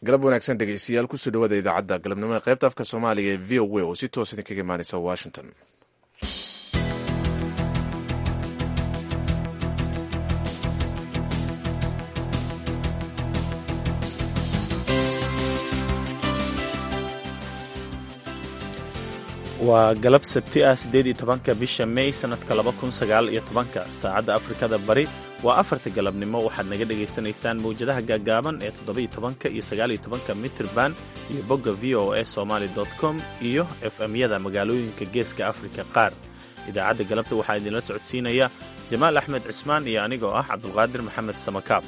galab wanaagsan dhegeystayaal kusoo dhawaada idaacadda galabnimo ee qaybta afka soomaaliga ee v o a oo si toos idinkaga imaaneysa washington waa galab sabti ah siddeed iyo tobanka bisha may sannadka laba kun sagaal iyo tobanka saacadda afrikada bari waa afarta galabnimo waxaad naga dhagaysanaysaan mawjadaha gaagaaban ee toddoba-iyo tobanka iyo sagaaliyo tobanka mitirban iyo bogga v o a somaali com iyo f m-yada magaalooyinka geeska afrika qaar idaacadda galabta waxaa idinla socodsiinaya jamaal axmed cismaan iyo anigoo ah cabdulqaadir maxamed samakaab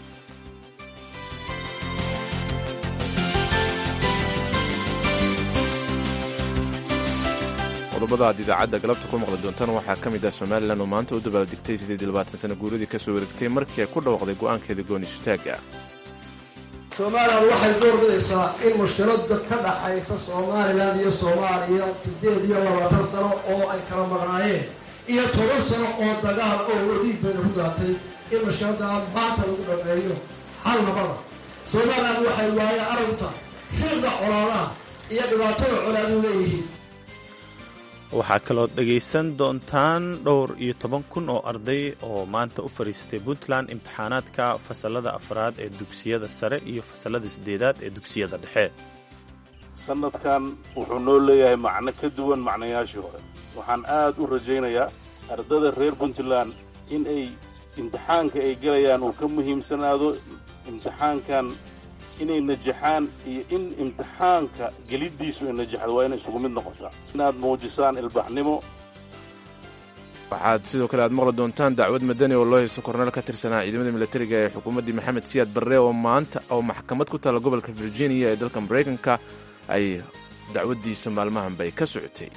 qodobada aad idaacadda galabta ku maqli doontaan waxaa ka mid ah somalilan oo maanta u dabaaldegtay siddeed iyo labaatan sana guuradii ka soo wareegtay markii ay ku dhawaaqday go'aankeeda gooni-sutaagga somalilan waxay doorbidaysaa in mushkilada ka dhaxaysa somalilan iyo soomaaliya siddeed iyo labaatan sano oo ay kala maqnaayeen iyo toban sano oo dagaal oo wadiig bayna ku daatay in mushkiladaa maanta lagu dhameeyo hal nabada somalilan waxay waaye aragta xilda colaadaha iyo dhibaatada colaadu leeyihiin waxaa kaloo dhegaysan doontaan dhowr iyo toban kun oo arday oo maanta u fadhiistay puntland imtixaanaadka fasalada afraad ee dugsiyada sare iyo fasalada siddeedaad ee dugsiyada dhexe sannadkan wuxuu noo leeyahay macno ka duwan macnayaashii hore waxaan aad u rajaynayaa ardada reer puntland in ay imtixaanka ay gelayaan uu ka muhiimsanaado imtixaankan inay najaxaan iyo in imtixaanka geliddiisu ay najaxdo waa inay isugu mid noqotaa inaad muujisaan ilbaxnimo waxaad sidoo kale aad maqli doontaan dacwad madani oo loo haysto korneel ka tirsanaa ciidamada militariga ee xukuumaddii maxamed siyaad barre oo maanta oo maxkamad ku taalla gobolka virginia ee dalka maraykanka ay dacwaddiisa maalmahanbay ka socotay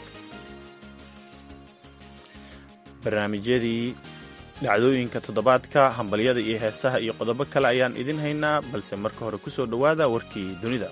barnaamijyadii dhacdooyinka toddobaadka hambalyada iyo heesaha iyo qodobo kale ayaan idin haynaa balse marka hore ku soo dhowaada warkii dunida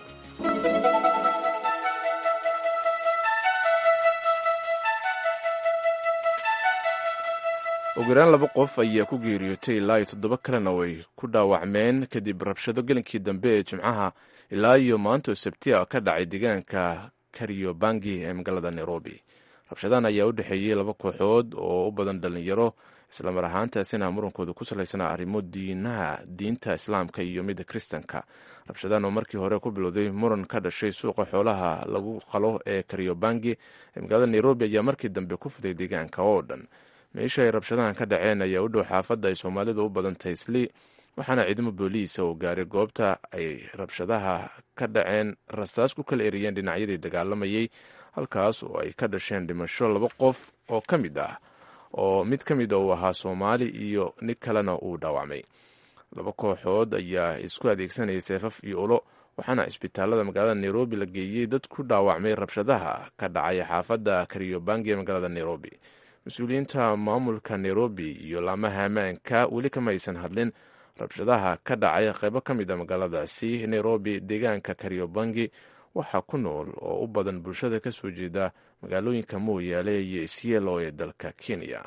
ugu yaraan laba qof ayaa ku geeriyootay ilaa iyo toddoba kalena way ku dhaawacmeen kadib rabshado gelinkii dambe ee jimcaha ilaa iyo maanta oo sabtiya ka dhacay deegaanka kariobangi ee magaalada nairobi rabshadahan ayaa u dhexeeyey laba kooxood oo u badan dhalinyaro islamar ahaantaasina murankooda ku salaysanaa arrimo diinaha diinta islaamka iyo midda kristanka rabshadahan oo markii hore ku bilowday muran ka dhashay suuqa xoolaha lagu qalo ee kariobangi ee magaalada nairobi ayaa markii dambe ku fiday deegaanka oo dhan meesha ay rabshadahan ka dhaceen ayaa u dhow xaafadda ay soomaalidu u badan tahay sli waxaana ciidamo booliisa oo gaaray goobta ay rabshadaha ka dhaceen rasaas ku kala eriyeen dhinacyadii dagaalamayay halkaas oo ay ka dhasheen dhimasho laba qof oo ka mid ah oo mid ka mid a uu ahaa soomaali iyo nin kalena uu dhaawacmay laba kooxood ayaa isku adeegsanayay seefaf iyo ulo waxaana cisbitaalada magaalada nairobi la geeyey dad ku dhaawacmay rabshadaha ka dhacay xaafadda kariobangi ee magaalada nairobi mas-uuliyiinta maamulka nairobi iyo laamaha ammaanka weli kama aysan hadlin rabshadaha ka dhacay qaybo ka mid a magaaladaasi nairobi deegaanka kariobangi waxaa ku nool oo u badan bulshada ka soo jeeda magaalooyinka mooyaale iyo isyelo ee dalka kenya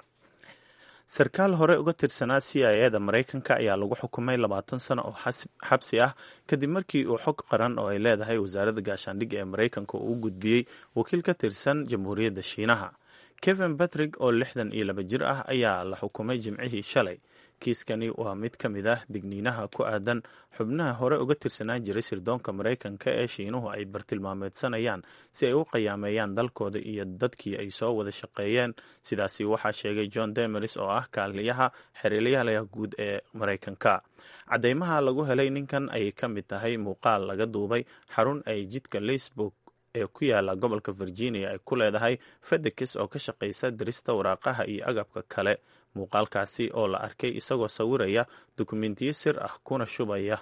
sarkaal hore uga tirsanaa c i eda maraykanka ayaa lagu xukumay labaatan sano oo xabsi ah kadib markii uu xog qaran oo ay leedahay wasaaradda gaashaandhigga ee maraykanka uu u gudbiyey wakiil ka tirsan jamhuuriyadda shiinaha kevin batrick oo lixdan iyo laba jir ah ayaa la xukumay jimcihii shalay kiiskani waa mid ka mid ah digniinaha ku aadan xubnaha hore uga tirsanaan jiray sirdoonka maraykanka ee shiinuhu ay bartilmaameedsanayaan si ay u qiyaameeyaan dalkooda iyo dadkii ay soo wada shaqeeyeen sidaasi waxaa sheegay john demeris oo ah kaaliyaha xiriiryaha guud ee maraykanka cadeymaha lagu helay ninkan ayay ka mid tahay muuqaal laga duubay xarun ay jidka facebook ee ku yaala gobolka virginia ay ku leedahay fedekis oo ka shaqaysa dirista waraaqaha iyo agabka kale muuqaalkaasi oo la arkay isagoo sawiraya dukumentiyo sir ah kuna shubaya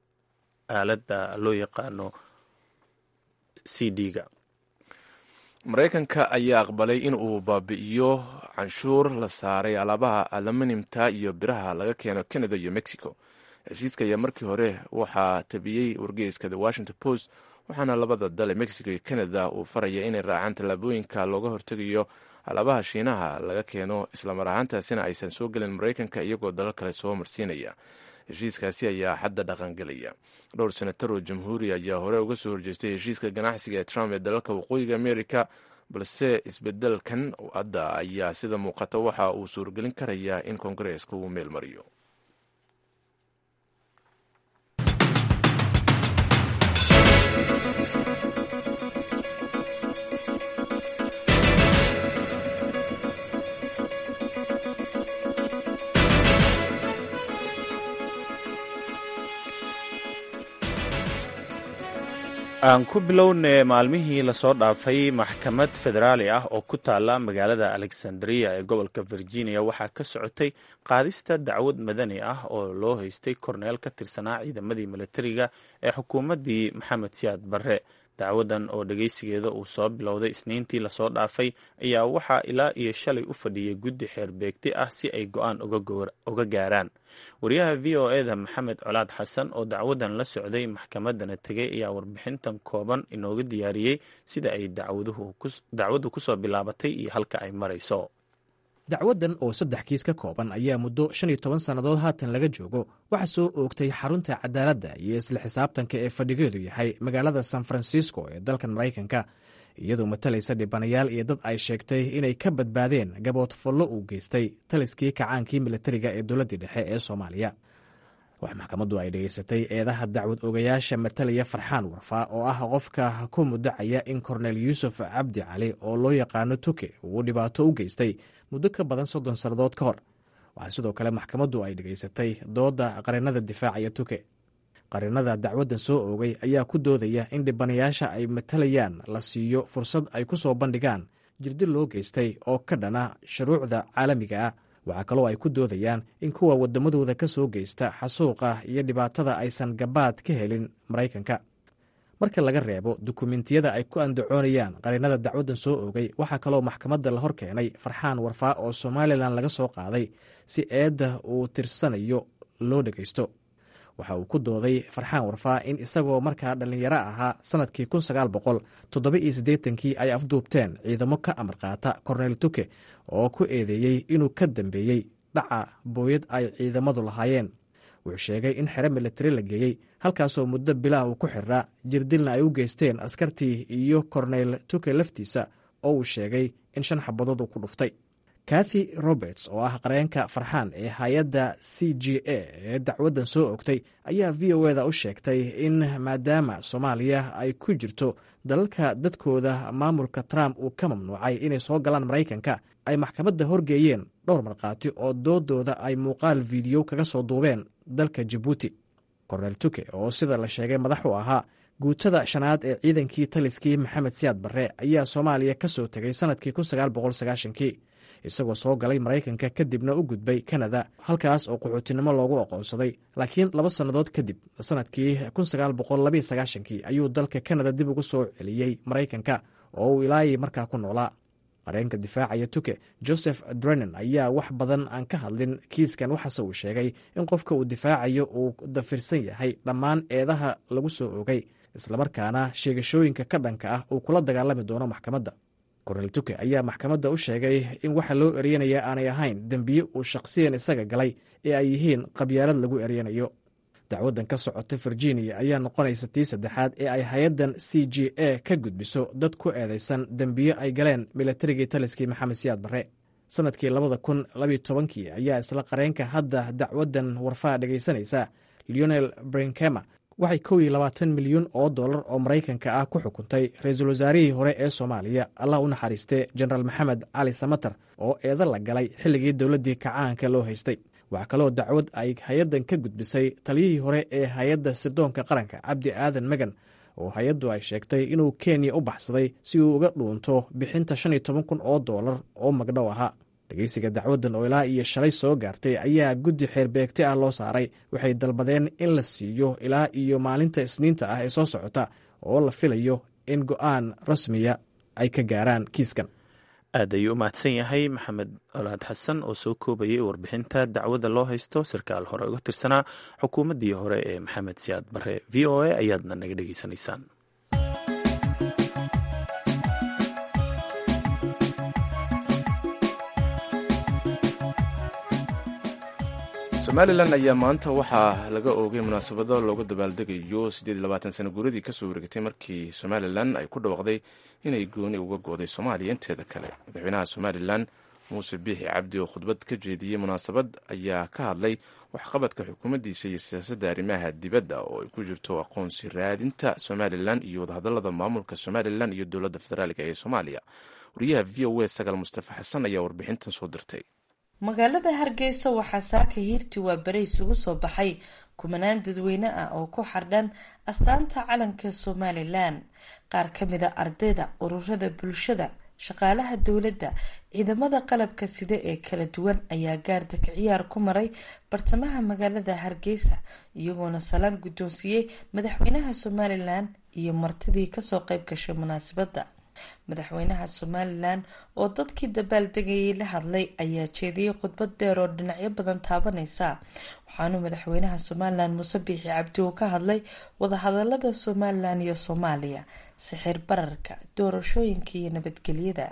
aaladda loo yaqaano c d-ga maraykanka ayaa aqbalay in uu baabi'iyo canshuur la saaray alaabaha aluminimta iyo biraha laga keeno canada iyo mexico heshiiska ayaa markii hore waxaa tabiyey wargeyska the washington post waxaana labada dale mexico iyo canada uu faraya inay raacaan tallaabooyinka looga hortegayo alaabaha shiinaha laga keeno islamar ahaantaasina aysan soo gelin maraykanka iyagoo dalal kale soo marsiinaya heshiiskaasi ayaa hadda dhaqangelaya dhowr senatar oo jamhuuri ayaa hore uga soo horjeestay heshiiska ganacsiga ee trump ee dalalka waqooyiga amerika balse isbedelkan hadda ayaa sida muuqata waxa uu suurgelin karayaa in koongareeska uu meel mariyo aan ku bilowne maalmihii lasoo dhaafay maxkamad federaali ah oo ku taala magaalada alexandria ee gobolka virginia waxaa ka socotay qaadista dacwad madani ah oo loo haystay korneel ka tirsanaa ciidamadii militariga ee xukuumaddii maxamed siyaad barre dacwadan oo dhegeysigeeda uu soo bilowday isniintii lasoo dhaafay ayaa waxaa ilaa iyo shalay u fadhiyay guddi xeer beegti ah si ay go-aan uga gaaraan wariyaha v o eda maxamed colaad xasan oo dacwadan la socday maxkamadana tegay ayaa warbixintan kooban inooga diyaariyey sida ay dacwaddu kusoo bilaabatay iyo halka ay marayso dacwaddan oo saddex kiis ka kooban ayaa muddo shan iyo toban sannadood haatan laga joogo waxaa soo oogtay xarunta cadaaladda iyo isla xisaabtanka ee fadhigeedu yahay magaalada san francisco ee dalkan maraykanka iyadoo matalaysa dhibanayaal iyo dad ay sheegtay inay ka badbaadeen gaboodfallo uu geystay taliskii kacaankii militariga ee dowladdii dhexe ee soomaaliya wax maxkamaddu ay dhegaysatay eedaha dacwad ogayaasha matalaya farxaan warfa oo ah qofka ku mudacaya in korneel yuusuf cabdi cali oo loo yaqaano tuke uu dhibaato u geystay muddo ka badan soddon sannadood ka hor waxaa sidoo kale maxkamaddu ay dhegaysatay doodda qarinada difaacaya tuke qarinada dacwaddan soo oogay ayaa ku doodaya in dhibanayaasha ay matalayaan la siiyo fursad ay ku soo bandhigaan jirdi loo geystay oo ka dhana shuruucda caalamiga ah waxaa kaloo ay ku doodayaan in kuwa waddamadooda ka soo geysta xasuuqa iyo dhibaatada aysan gabaad ka helin maraykanka marka laga reebo dukumentiyada ay ku andacoonayaan qarinada dacwaddan soo oogay waxaa kaloo maxkamadda la hor keenay farxaan warfaa oo somalilan laga soo qaaday si eedda uu tirsanayo loo dhegaysto waxa uu ku dooday farxaan warfaa in isagoo markaa dhallinyaro ahaa sannadkii kun sagaal boqol toddoba iyo siddeetankii ay afduubteen ciidamo ka amar qaata korneyl tuke oo ku eedeeyey inuu ka dambeeyey dhaca booyad ay ciidamadu lahaayeen wuxuu sheegay in xero militari la geeyey halkaasoo muddo bilaah uu ku xirraa jirdilna ay u geysteen askartii iyo korneyl tuke laftiisa oo uu sheegay in shan xabadood uu ku dhuftay kathy roberts oo ah qareenka farxaan ee hay-adda c g a ee dacwaddan soo ogtay ayaa v o eda u sheegtay in maadaama soomaaliya ay ku jirto dalalka dadkooda maamulka trump uu ka mamnuucay inay soo galaan maraykanka ay maxkamadda horgeeyeen dhowr markhaati oo doodooda ay muuqaal fiidiyo kaga soo duubeen dalka jabuuti korneel tuke oo sida la sheegay madax u ahaa guutada shanaad ee ciidankii taliskii maxamed siyaad barre ayaa soomaaliya ka soo tegay sannadkii kii isagoo soo galay maraykanka kadibna u gudbay kanada halkaas oo qaxootinimo loogu aqoonsaday laakiin laba sannadood kadib sannadkii kii ayuu dalka kanada dib ugu soo celiyey maraykanka oo uu ilaayay markaa ku noolaa qareenka difaacaya tuke joseph drenan ayaa wax badan aan ka hadlin kiiskan waxaase uu sheegay in qofka uu difaacayo uu dafirsan yahay dhammaan eedaha lagu soo ogay islamarkaana sheegashooyinka ka dhanka ah uu kula dagaalami doono maxkamadda korneel tuke ayaa maxkamadda u sheegay in waxa loo eryanaya aanay ahayn dembiye uu shaqsiyan isaga galay ee ay yihiin qabyaalad lagu eryanayo dacwaddan ka socota virginia ayaa noqonaysa tii saddexaad ee ay hay-addan c g a ka gudbiso dad ku eedaysan dembiye ay galeen milatarigii taliskii maxamed siyaad barre sannadkii labada kun labiyo tobankii ayaa isla qareenka hadda dacwaddan warfaa dhegaysanaysa leonel brinkema waxay kow iyo labaatan milyuun oo dollar oo maraykanka ah ku xukuntay ra-iisul wasaarihii hore ee soomaaliya allah u naxariistee jenaraal maxamed cali samater oo eedo la galay xilligii dowladdii kacaanka loo haystay waxaa kaloo dacwad ay hay-addan ka gudbisay taliyihii hore ee hay-adda sirdoonka qaranka cabdi aadan megan oo hay-addu ay sheegtay inuu kenya u baxsaday si uu uga dhuunto bixinta shan iyo toban kun oo dollar oo magdhow ahaa dhegeysiga dacwaddan oo ilaa iyo shalay soo gaartay ayaa guddi xeerbeegti ah loo saaray waxay dalbadeen in la siiyo ilaa iyo maalinta isniinta ah ee soo socota oo la filayo in go-aan rasmiya ay ka gaaraan kiiskan aad ayuu u mahadsan yahay maxamed olaad xasan oo soo koobayay warbixinta dacwadda loo haysto sarkaal hore uga tirsanaa xukuumaddii hore ee maxamed siyaad barre v o a ayaadna naga dhegeysanaysaan somalilan ayaa maanta waxaa laga oogay munaasabado looga dabaaldegayo sano guuradii kasoo wareegtay markii somalilan ay ku dhawaaqday inay gooni uga gooday soomaaliya inteeda kale madaxweynaha somalilan muuse biixi cabdi oo khudbad ka jeediyey munaasabad ayaa ka hadlay waxqabadka xukuumaddiisa iyo siyaasadda arrimaha dibadda oo ay ku jirto aqoonsi raadinta somalilan iyo wadahadalada maamulka somalilan iyo dowladda federaalk ee soomaaliya wariyaha v o a sagaal mustafa xasan ayaa warbixintan soo dirtay magaalada hargeysa waxaa saaka hiirti waa bere isugu soo baxay kumanaan dadweyne ah oo ku xardhan astaanta calanka somalilan qaar ka mid a ardayda ururada bulshada shaqaalaha dowladda ciidamada qalabka sida ee kala duwan ayaa gaardaka ciyaar ku maray bartamaha magaalada hargeysa iyagoona salaan guddoonsiiyey madaxweynaha somalilan iyo martidii kasoo qeyb gashay munaasabadda madaxweynaha somalilan oo dadkii dabaaldegayay la hadlay ayaa jeediyey khudbad dheer oo dhinacyo badan taabaneysa waxaanu madaxweynaha somalilan muuse biixi cabdi uu ka hadlay wadahadalada somalilan iyo soomaaliya sixir bararka doorashooyinka iyo nabadgelyada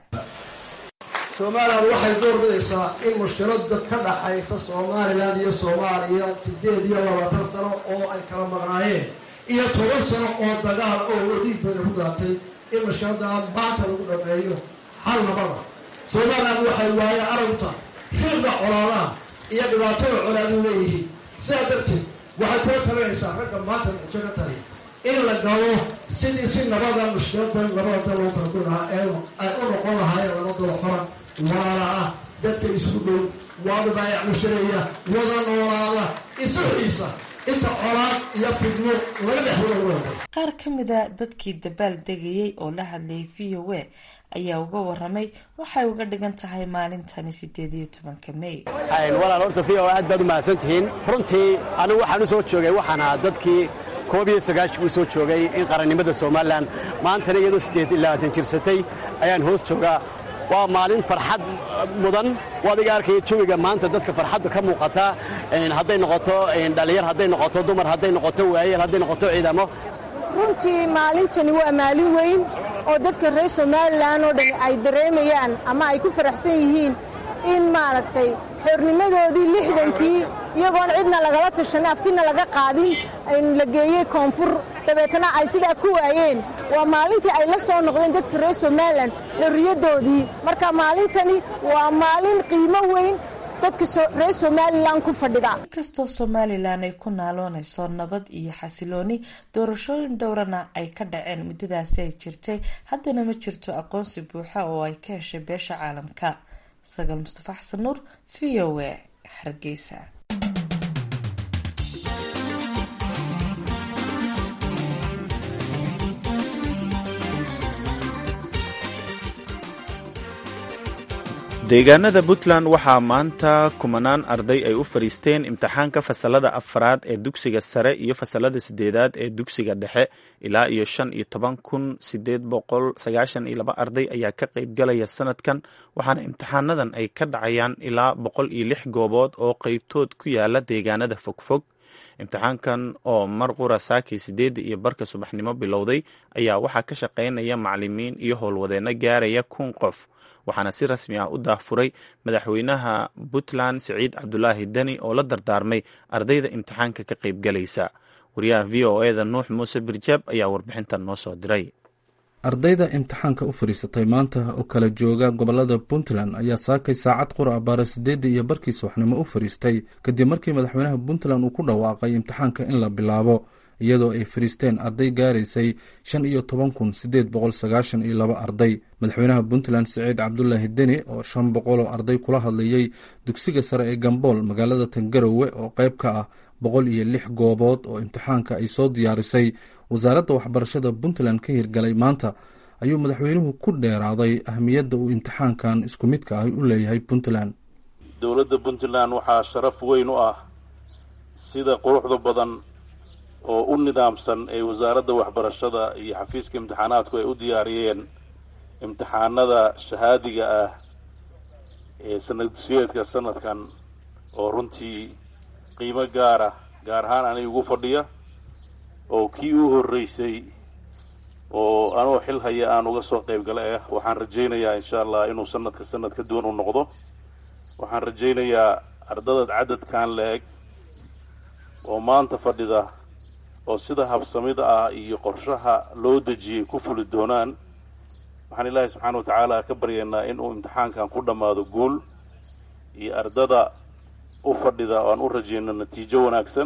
somalilan waxay doorbidaysaa in mushkilada ka dhaxaysa somalilan iyo soomaaliya sideed iyo labaatan sano oo ay kala maqnaayeen iyo toban sano oo dagaal oo wadiig bada ku daatay in mushkiladaa maanta lagu dhameeyo hal nabada somalilan waxay waaye aragta xiiqda colaadaha iyo dhibaatada colaadu leeyihiin sidaa darteed waxay kula talinaysaa ragga maanta mujo ka tali in la galo sidii si nabada mushkilada labada dal loo kala gulahaa ee ay u noqon lahaayeen laba dalo xoran waala ah dadka isugu dhow waada baayac mushareeya wada noolaada isu xiisa inta colaad iyo fidmo laga dhex wada wada qaar ka mida dadkii dabaal degayay oo la hadlayay v o a ayaa uga waramay waxay uga dhigan tahay maalintani sideed iyo tobanka may walaal horta v o aad baad u mahadsantihiin runtii anigu waxaan u soo joogay waxaan ahaa dadkii koob iyo sagaashii uu soo joogay in qarannimada somalilan maantana iyadoo siddeed iyo labaatan jirsatay ayaan hoos joogaa waa maalin farxad mudan waadiga arkaya jawiga maanta dadka farxadda ka muuqata hadday noqoto dhallinyar hadday noqoto dumar hadday noqoto waayeel hadday noqoto ciidamo runtii maalintani waa maalin weyn oo dadka reer somalilan oo dhan ay dareemayaan ama ay ku faraxsan yihiin in maaragtay xornimadoodii lixdankii iyagoon cidna lagala tashan aftina laga qaadin la geeyey koonfur dabeetana ay sidaa ku waayeen waa maalintii ay la soo noqdeen dadka reer somalilan xorriyaddoodii marka maalintani waa maalin qiimo weyn dadka reer somalilan ku fadhida inkastoo somalilan ay ku naaloonayso nabad iyo xasilooni doorashooyin dhowrana ay ka dhaceen muddadaasi ay jirtay haddana ma jirto aqoonsi buuxa oo ay ka heshay beesha caalamka sagaal mustafa xasan nuur v o a hargeysa deegaanada puntland waxaa maanta kumanaan arday ay u fadhiisteen imtixaanka fasalada afaraad ee dugsiga sare iyo fasalada sideedaad ee dugsiga dhexe ilaa iyo shan iyo toban kun sideed boqol sagaashan iyo laba arday ayaa ka qeybgalaya sanadkan waxaana imtixaanadan ay ka dhacayaan ilaa boqol iyo lix goobood oo qeybtood ku yaala deegaanada fogfog imtixaankan oo mar qura saakii sideedda iyo barka subaxnimo bilowday ayaa waxaa ka shaqeynaya macalimiin iyo howlwadeenno gaaraya kun qof waxaana si rasmi ah u daahfuray madaxweynaha puntland siciid cabdulaahi deni oo la dardaarmay ardayda imtixaanka ka qeybgalaysa wariyaha v o eda nuux muuse birjaab ayaa warbixintan noo soo diray ardayda imtixaanka u fadhiisatay maanta oo kala jooga gobolada puntland ayaa saakay saacad qura baara sideedda iyo barkii subaxnimo u fadhiistay kadib markii madaxweynaha puntland uu ku dhawaaqay imtixaanka in la bilaabo iyadoo ay fadhiisteen arday gaaraysay shan iyo toban kun sideed boqol sagaashan iyo laba arday madaxweynaha puntland siciid cabdulaahi deni oo shan boqol oo arday kula hadlayay dugsiga sare ee gambool magaalada tangarowe oo qayb ka ah boqol iyo lix goobood oo imtixaanka ay soo diyaarisay wasaaradda waxbarashada puntland ka hirgalay maanta ayuu madaxweynuhu ku dheeraaday ahmiyadda uu imtixaankan isku midka ah u leeyahay puntland dowladda puntland waxaa sharaf weyn u ah sida quruxda badan oo u nidaamsan ee wasaaradda waxbarashada iyo xafiiska imtixaanaadku ay u diyaariyeen imtixaanada shahaadiga ah ee sanad dusiyeedka sanadkan oo runtii qiimo gaara gaar ahaan aniga ugu fadhiya oo kii u horreysay oo anoo xil haya aan uga soo qayb gala ah waxaan rajaynayaa insha allah inuu sanadka sanad ka duwan u noqdo waxaan rajaynayaa ardada cadadkan la-eg oo maanta fadhida oo sida habsamida ah iyo qorshaha loo dejiyey ku fuli doonaan waxaan ilaahay subxaana wa tacaala ka baryaynaa inuu imtixaankan ku dhammaado guul iyo ardada u fadhida oo aan u rajayno natiijo wanaagsan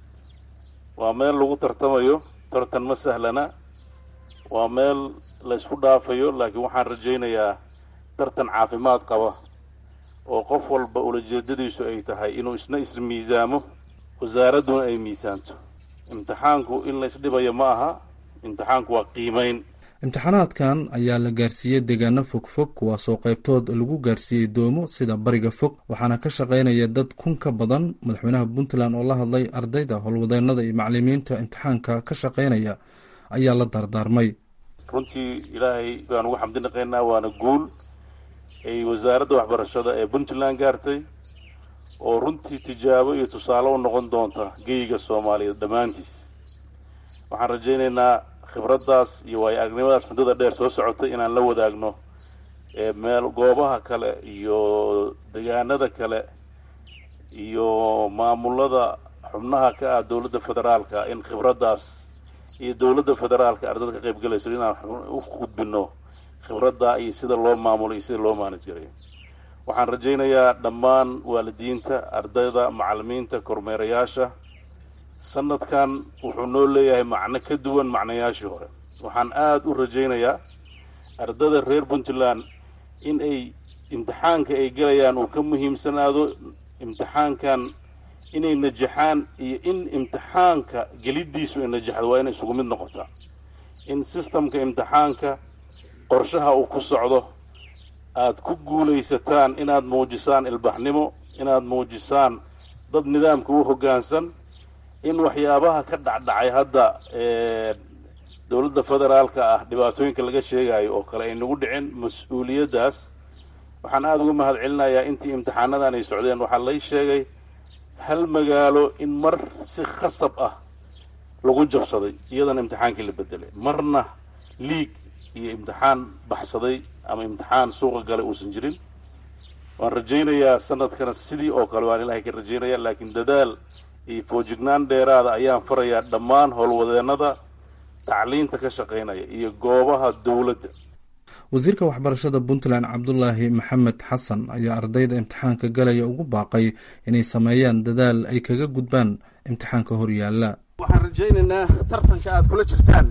waa meel lagu tartamayo tartan ma sahlana waa meel la ysku dhaafayo laakiin waxaan rajaynayaa tartan caafimaad qaba oo qof walba ulajeedadiisu ay tahay inuu isna ismiisaamo wasaaradduna ay miisaanto imtixaanku in la isdhibayo ma aha imtixaanku waa qiimayn imtixaanaadkan ayaa la gaarsiiyey deegaano fogfog kuwaasoo qaybtood lagu gaarsiiyey doomo sida bariga fog waxaana ka shaqaynaya dad kun ka badan madaxweynaha puntland oo la hadlay ardayda howlwadeennada iyo macalimiinta imtixaanka ka shaqaynaya ayaa la dardaarmay runtii ilaahay baan ugu xamdi naqaynaa waana guul ay wasaaradda waxbarashada ee puntland gaartay oo runtii tijaabo iyo tusaale u noqon doonta geyga soomaaliyeed dhammaantiis waxaan rajaynaynaa khibraddaas iyo waayo aragnimadaas muddada dheer soo socotay inaan la wadaagno meel goobaha kale iyo degaanada kale iyo maamulada xubnaha ka ah dowladda federaalka in khibraddaas iyo dowladda federaalka ardada ka qayb galayso inaan u gudbino khibradda iyo sida loo maamulo iyo sida loo maanaj garayo waxaan rajaynayaa dhammaan waalidiinta ardayda macalimiinta kormeerayaasha sanadkan wuxuu noo leeyahay macno ka duwan macnayaashii hore waxaan aada u rajaynayaa ardada reer puntland in ay imtixaanka ay gelayaan uu ka muhiimsanaado imtixaankan inay najaxaan iyo in imtixaanka geliddiisu ay najaxdo waa inay isugu mid noqotaa in sistamka imtixaanka qorshaha uu ku socdo aada ku guulaysataan inaad muujisaan ilbaxnimo inaad muujisaan dad nidaamka u hoggaansan in waxyaabaha ka dhacdhacay hadda dowladda federaalka ah dhibaatooyinka laga sheegayo oo kale ay nagu dhicin mas-uuliyaddaas waxaan aada uga mahad celinayaa intii imtixaanadan ay socdeen waxaa lay sheegay hal magaalo in mar si khasab ah lagu jabsaday iyadana imtixaankii la bedelay marna liig iyo imtixaan baxsaday ama imtixaan suuqa galay uusan jirin waan rajaynayaa sanadkana sidii oo kale waan ilaahay ka rajaynaya laakiin dadaal iyo foojignaan dheeraada ayaan farayaa dhammaan howlwadeennada tacliinta ka shaqaynaya iyo goobaha dowladda wasiirka waxbarashada puntland cabdulaahi maxamed xasan ayaa ardayda imtixaanka galaya ugu baaqay inay sameeyaan dadaal ay kaga gudbaan imtixaanka horyaala waxaan rajaynaynaa tartanka aad kula jirtaan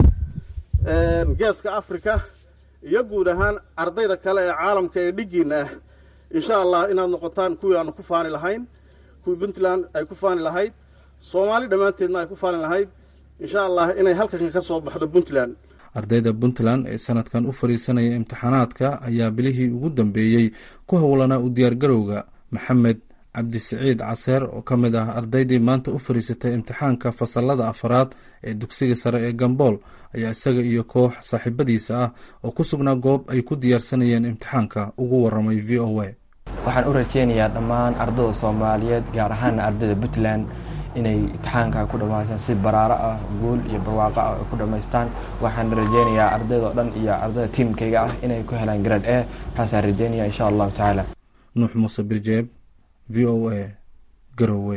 geeska africa iyo guud ahaan ardayda kale ee caalamka ee dhiggiina ah insha allah inaad noqotaan kuwii aanu ku faani lahayn kuwii puntland ay ku faani lahayd soomaali dhammaanteedna ay ku faani lahayd insha allah inay halkan ka soo baxdo puntland ardayda puntland ee sanadkan u fadhiisanaya imtixaanaadka ayaa bilihii ugu dambeeyey ku howlanaa u diyaargarowga maxamed cabdisiciid caseer oo ka mid ah ardaydii maanta u fadhiisatay imtixaanka fasalada afaraad ee dugsiga sare ee gambool ayaa isaga iyo koox saaxiibadiisa ah oo ku sugnaa goob ay ku diyaarsanayeen imtixaanka ugu waramay v o a waxaan u rajeynayaa dhammaan ardayda soomaaliyeed gaar ahaana ardayda puntland inay imtixaanka ku dhammaystaan si baraaro ah guul iyo barwaaqo ah ay ku dhammaystaan waxaan rajeynayaa ardayda oo dhan iyo ardayda tiimkayga ah inay ku helaan grade a waxaasaan rajeynaya insha allahu tacaala nuux muuse birjeeb v o a garowe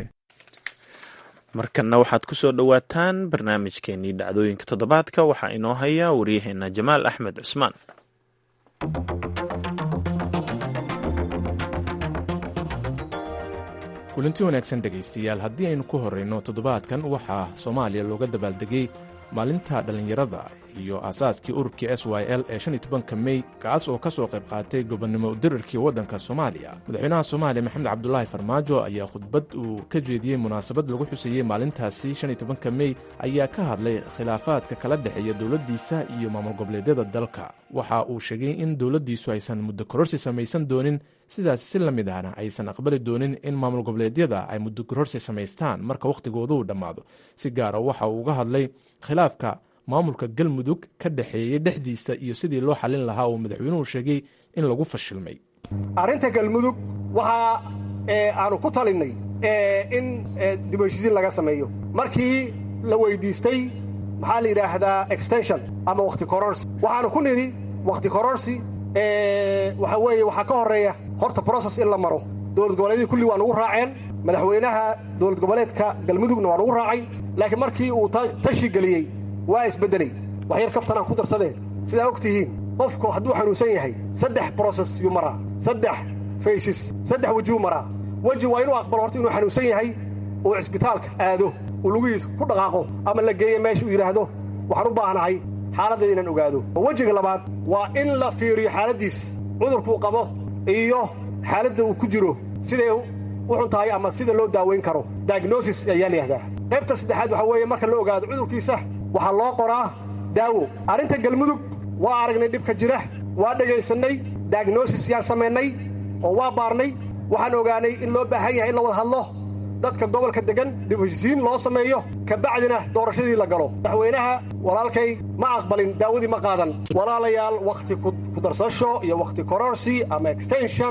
markanna waxaad ku soo dhowaataan barnaamijkeenii dhacdooyinka toddobaadka waxaa inoo haya waryaheena jamaal axmed cusmaan kulanti wanaagsan dhegaystayaal haddii aynu ku horrayno toddobaadkan waxaa soomaaliya looga dabaaldegay maalinta dhallinyarada iyo aasaaskii ururkii s y l ee shan iyo tobanka mey kaas oo ka soo qayb qaatay gobonnimo udirarkii waddanka soomaaliya madaxweynaha soomaaliya maxamed cabdulaahi farmaajo ayaa khudbad uu ka jeediyey munaasabad lagu xuseeyey maalintaasi shan iyo tobanka mey ayaa ka hadlay khilaafaadka kala dhexeeya dowladdiisa iyo maamul goboleedyada dalka waxa uu sheegay in dowladdiisu aysan muddo kororsi samaysan doonin sidaas si la mid ahna aysan aqbali doonin in maamul goboleedyada ay muddo kororsi samaystaan marka wakhtigoodu dhammaado si gaara waxa uu uga hadlay khilaafka maamulka galmudug ka dhexeeyey dhexdiisa iyo sidii loo xallin lahaa uu madaxweynuhu sheegay in lagu fashilmay arrinta galmudug waxaa aanu ku talinnay in dib heshiisiin laga sameeyo markii la weyddiistay maxaa la yidhaahdaa extension ama wakhti kororsi waxaanu ku nidhi wakhti kororsi waxa weeye waxaa ka horreeya horta broses in la maro dowlad goboleedyadii kulli waa nugu raaceen madaxweynaha dowlad goboleedka galmudugna waa lagu raacay laakiin markii uu tashi geliyey waa isbeddelay waxyar kaftan aan ku darsadeen sidaa og tihiin qofku hadduu xanuunsan yahay saddex broses yuu maraa saddex faysis saddex wejuu maraa weji waa inuu aqbalo horta inuu xanuunsan yahay uu cisbitaalka aado uu lugihiisa ku dhaqaaqo ama la geeyo meesha uu yidhaahdo waxaan u baahnahay xaaladdeeda inaan ogaado wejiga labaad waa in la fiiriyo xaaladdiisa cudurkuu qabo iyo xaaladda uu ku jiro siday u xun tahay ama sida loo daaweyn karo diagnosis ayaa layihahdaa qaybta saddexaad waxaa weeye marka la ogaado cudurkiisa waxaa loo qoraa daawo arrinta galmudug waa aragnay dhibka jira waa dhegaysannay diagnosis yaan samaynay oo waa baarnay waxaan ogaanay in loo baahan yahay in la wada hadlo dadka gobolka deggan dib heshisiin loo sameeyo kabacdina doorashadii la galo madaxweynaha walaalkay ma aqbalin daawadii ma qaadan walaalayaal wakhti ku darsasho iyo wakhti kororsi ama extension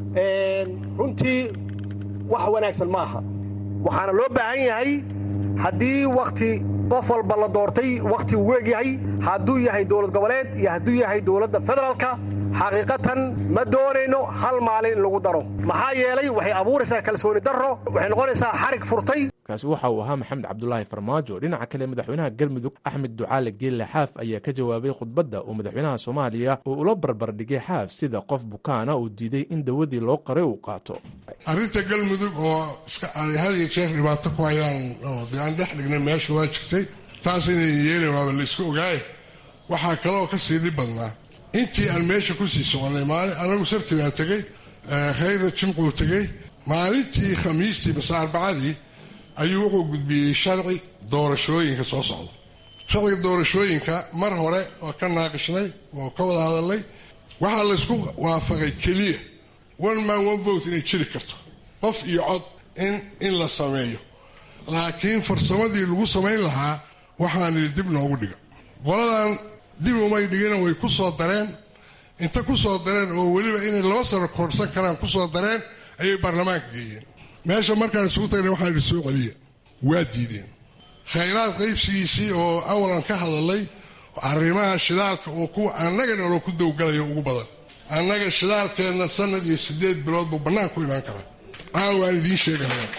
runtii wax wanaagsan ma aha waxaana loo baahan yahay haddii wakhti qof walba la doortay wakhti uu weeg yahay hadduu yahay dowlad goboleed iyo hadduu yahay dowladda federaalka xaqiiqatan ma doonayno hal maalin in lagu daro maxaa yeelay waxay abuuraysaa kalsooni darro waxay noqonaysaa xarig furtay kaasi waxa uu ahaa maxamed cabdulaahi farmaajo dhinaca kale madaxweynaha galmudug axmed ducaale geelle xaaf ayaa ka jawaabay khudbadda uu madaxweynaha soomaaliya uu ula barbardhigay xaaf sida qof bukaana uu diiday in dawadii loo qaray uu qaato arrinta galmudug oo had iyo jeer dhibaato ku hayaan dee aan dhex dhignay meesha waa jirtay taas inay yeelin waaba la iska ogaaye waxaa kaloo ka sii dhib badnaa intii aan meesha kusii soconay maalin anagu sabti baan tegey khayra jimcuu tegey maalintii khamiistii mase arbacadii ayuu wuxuu gudbiyey sharci doorashooyinka soo socda sharciga doorashooyinka mar hore waa ka naaqishnay waa ka wada hadalnay waxaa laysku waafaqay keliya one man one vote inay jiri karto qof iyo cod in in la sameeyo laakiin farsamadii lagu samayn lahaa waxaanidi dib noogu dhiga qoladan dib umay dhigina way ku soo dareen inta ku soo dareen oo weliba inay laba sano korsan karaan ku soo dareen ayay baarlamaanka geeyeen meesha markaan isugu tagnay waxaan idhi soo celiya waa diideen khayraad qaybsigiisii oo awalan ka hadalay arrimaha shidaalka oo kuwa annaga noloo ku dowgalayo ugu badan annaga shidaalkeenna sanad iyo siddeed bilood buu bannaan ku imaan karaa caawa waan idiin sheegaya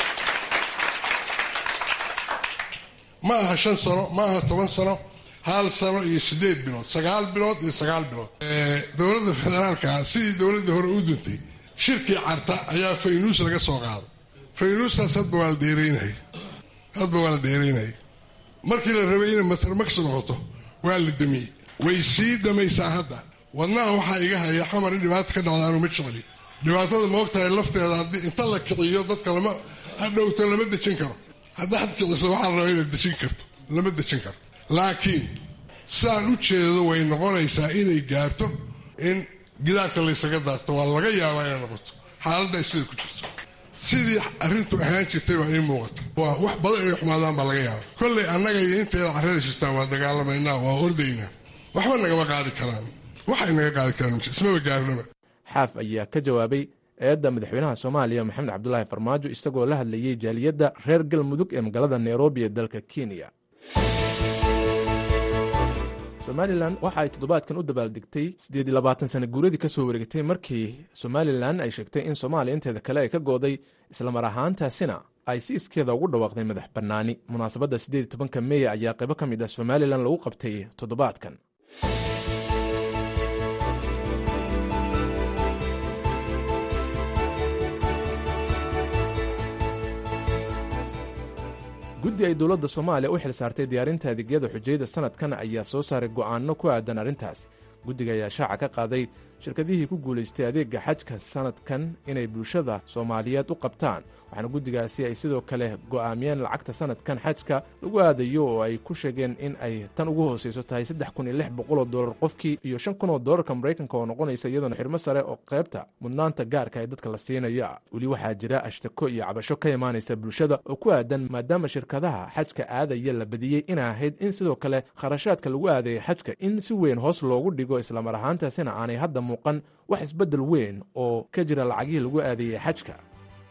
ma aha shan sano ma aha toban sano hal sano iyo siddeed bilood sagaal bilood iyo sagaal bilood dowladda federaalka sidii dowladdii hore u duntay shirkii carta ayaa faynuus laga soo qaaday faynuustaas hadba waa la dheeraynayay hadba waa la dheeraynayay markii la rabay inay matarmags noqoto waa la damiyey way sii damaysaa hadda wadnaha waxaa iga haya xamar in dhibaata ka dhacda aanu ma jecli dhibaatada maogtahay lafteeda haddii inta la kiciyo dadka lama hadhowto lama dejin karo haddaad kiciso waxaa la rabaa inaad dejin karto lama dejin karo laakiin sidaan u jeedo way noqonaysaa inay gaarto in gidaarka laysaga daarto waa laga yaabaa inay noqoto xaaladda ay sida ku jirto sidii arrintu ahaan jirtay baa ii muuqata waa wax badan inay xumaadaan baa laga yaaba kollay annaga iyo intayda carrada jirtaan waa dagaalamaynaa waa ordaynaa waxba nagama qaadi karaan waxay naga qaadi karaan ismaba gaarnaba xaaf ayaa ka jawaabay eedda madaxweynaha soomaaliya maxamed cabdulaahi farmaajo isagoo la hadlayey jaaliyadda reer galmudug ee magaalada nairobi ee dalka kenya somalilan waxa ay toddobaadkan u dabaaldegtay siddeed iyo labaatan sana guuradii ka soo wareegtay markii somalilan ay sheegtay in soomaaliya inteeda kale ay ka gooday islamar ahaantaasina ay si iskeeda ugu dhawaaqday madax bannaani munaasabadda siddeed iyo tobanka meeya ayaa qaybo ka mid ah somalilan lagu qabtay toddobaadkan guddi ay dowladda soomaaliya u xil saartay diyaarinta adeegyada xujayada sanadkan ayaa soo saaray go'aanno ku aadan arrintaas guddiga ayaa shaaca ka qaaday shirkadihii ku guulaystay adeega xajka sanadkan inay bulshada soomaaliyeed u qabtaan waxaana guddigaasi ay sidoo kale go'aamiyeen lacagta sanadkan xajka lagu aadayo oo ay ku sheegeen in ay tan ugu hooseyso tahay saddex kun iyo lix boqoloo dollar qofkii iyo shan kun oo dollarka maraykanka oo noqonaysa iyadoona xirmo sare oo qaybta mudnaanta gaarka ee dadka la siinaya weli waxaa jira ashtako iyo cabasho ka imaanaysa bulshada oo ku aadan maadaama shirkadaha xajka aadaya la badiyey inay ahayd in sidoo kale kharashaadka lagu aadaya xajka in si weyn hoos loogu dhigo islamar ahaantaasina aanay hadda muuqan wax isbeddel weyn oo ka jira lacagihii lagu aadayey xajka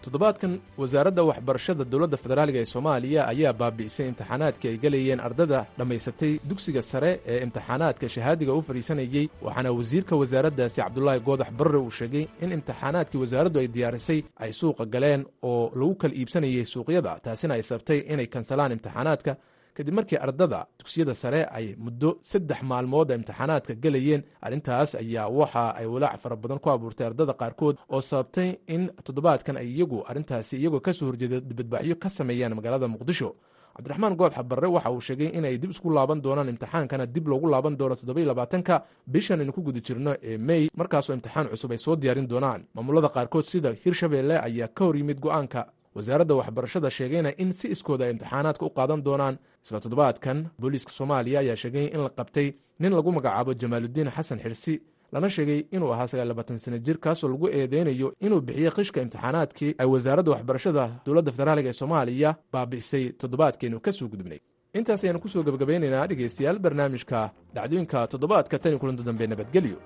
toddobaadkan wasaaradda waxbarashada dowladda federaaliga ee soomaaliya ayaa baabi'isay imtixaanaadkii ay gelayeen ardada dhammaysatay dugsiga sare ee imtixaanaadka shahaadiga u fadhiisanayey waxaana wasiirka wasaaraddaasi cabdulaahi goodax barre uu sheegay in imtixaanaadkii wasaaraddu ay diyaarisay ay suuqa galeen oo lagu kala iibsanayay suuqyada taasina ay sabtay inay kansalaan imtixaanaadka kadib markii ardada dugsiyada sare ay muddo saddex maalmood imtixaanaadka gelayeen arrintaas ayaa waxa ay walaac fara badan ku abuurtay ardada qaarkood oo sababtay in toddobaadkan ay iyagu arrintaasi iyagoo kasoo horjeeda dibadbacyo ka sameeyaan magaalada muqdisho cabdiraxmaan goodxa barre waxa uu sheegay inay dib isku laaban doonaan imtixaankana dib loogu laaban doono toddobaiylabaatanka bishan aynu ku guda jirno ee mey markaasoo imtixaan cusub ay soo diyaarin doonaan maamulada qaarkood sida hirshabeelle ayaa ka hor yimid go'aanka wasaaradda waxbarashada sheegayna in si iskooda ay imtixaanaadka u qaadan doonaan isla toddobaadkan booliiska soomaaliya ayaa sheegay in la qabtay nin lagu magacaabo jamaaludiin xasan xirsi lana sheegay inuu ahaa sagaalabatan sana jir kaasoo lagu eedeynayo inuu bixiyey qishka imtixaanaadkii ay wasaaradda waxbarashada dowladda federaaliga ee soomaaliya baabi'isay toddobaadkeenu ka soo gudubnay intaas ayaanu kusoo gebagabeynaynaa dhegaystayaal barnaamijka dhacdooyinka toddobaadka tan iyo kulanto dambe nabadgelyo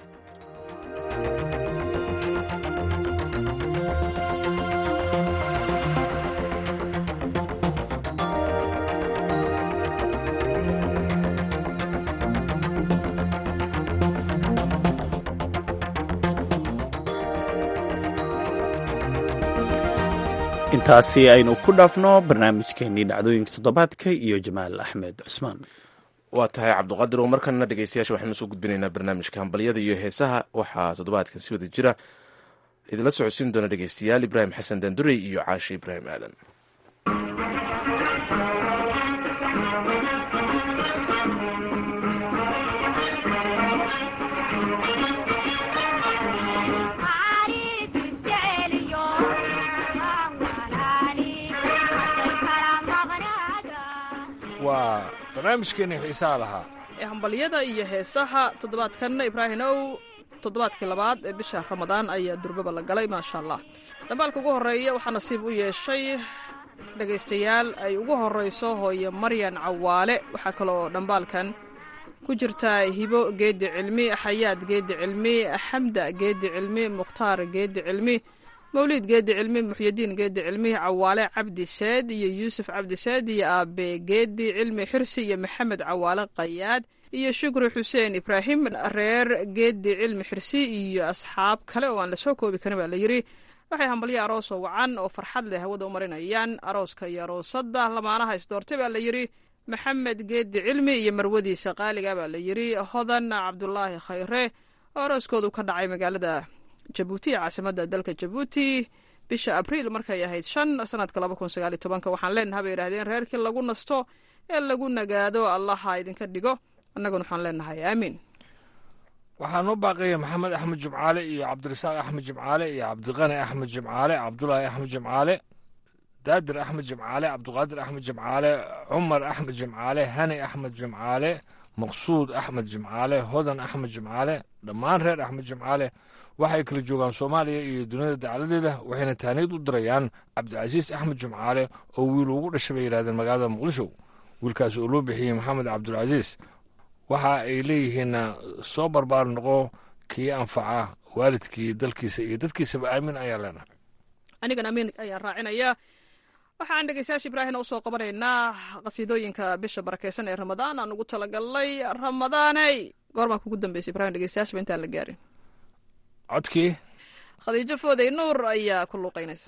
intaasi aynu ku dhaafno barnaamijkeenii dhacdooyinka toddobaadka iyo jamaal axmed cusmaan waa tahay cabduqaadir oo markana dhegeystayaasha waxaanu soo gudbinaynaa barnaamijka hambalyada iyo heesaha waxaa toddobaadkan si wada jira idinla socodsiin doona dhegeystayaal ibraahim xasan dandurey iyo caashi ibraahim aadan waa barnaamijkeeni xiisaha lahaa ee hambalyada iyo heesaha toddobaadkanna ibraahimow toddobaadkii labaad ee bisha ramadaan ayaa durbaba la galay maasha allah dhambaalka ugu horreeya waxaa nasiib u yeeshay dhegaystayaal ay ugu horrayso hooye maryan cawaale waxaa kaloo dhambaalkan ku jirtaa hibo geedi cilmi xayaad geedi cilmi xamda geedi cilmi mukhtaar geedi cilmi mawliid geedi cilmi muxyadiin geedi cilmi cawaale cabdi seed iyo yuusuf cabdi seed iyo aabe geedi cilmi xirsi iyo maxamed cawaale qayaad iyo shukri xuseen ibraahim reer geedi cilmi xirsi iyo asxaab kale oo aan lasoo koobi karin baa layidhi waxay hambalyo aroosoo wacan oo farxad leh hawada u marinayaan arooska iyo aroosadda lamaanaha isdoortay baa layidhi maxamed geedi cilmi iyo marwadiisa qaaliga baa layidhi hodan cabdulaahi khayre oo arooskoodu ka dhacay magaalada jabuuti ee caasimada dalka jabuuti bisha abriil markay ahayd shan sanadka laba kun sagaal iyo tobanka waxaan leenaha bay yidhahdeen reerkii lagu nasto ee lagu nagaado allaha idinka dhigo annaguna waxaan leenahay aamiin waxaa noo baaqaya maxamed axmed jimcaale iyo cabdirasaaq axmed jimcaale iyo cabdiqani axmed jimcaale cabdulaahi axmed jimcaale daadir axmed jimcaale cabdiqaadir axmed jimcaale cumar axmed jimcaale hani axmed jimcaale maqsuud axmed jimcaale hodan axmed jimcaale dhammaan reer axmed jimcaale waxay kala joogaan soomaaliya iyo duniyada dacaladeeda waxayna taaniid u dirayaan cabdicasiis axmed jimcaale oo wiil ugu dhashay bay yidhahdeen magaalada muqdisho wiilkaas oo loo bixiyey maxamed cabdulcasiis waxa ay leeyihiin soo barbaar noqo kii anfaca waalidkii dalkiisa iyo dadkiisaba aamin ayaa leenahay anigan amiin ayaan raacinayaa waxaan dhegeystayaasha ibraahina usoo qabanaynaa qasiidooyinka bisha barakeysan ee ramadaan aan ugu talagalnay ramadaaney goormaa kugu dambeysay ibrahim dhegeystayaashaba intaan la gaarin codkii khadiijo fooday nuur ayaa ku luuqaynaysa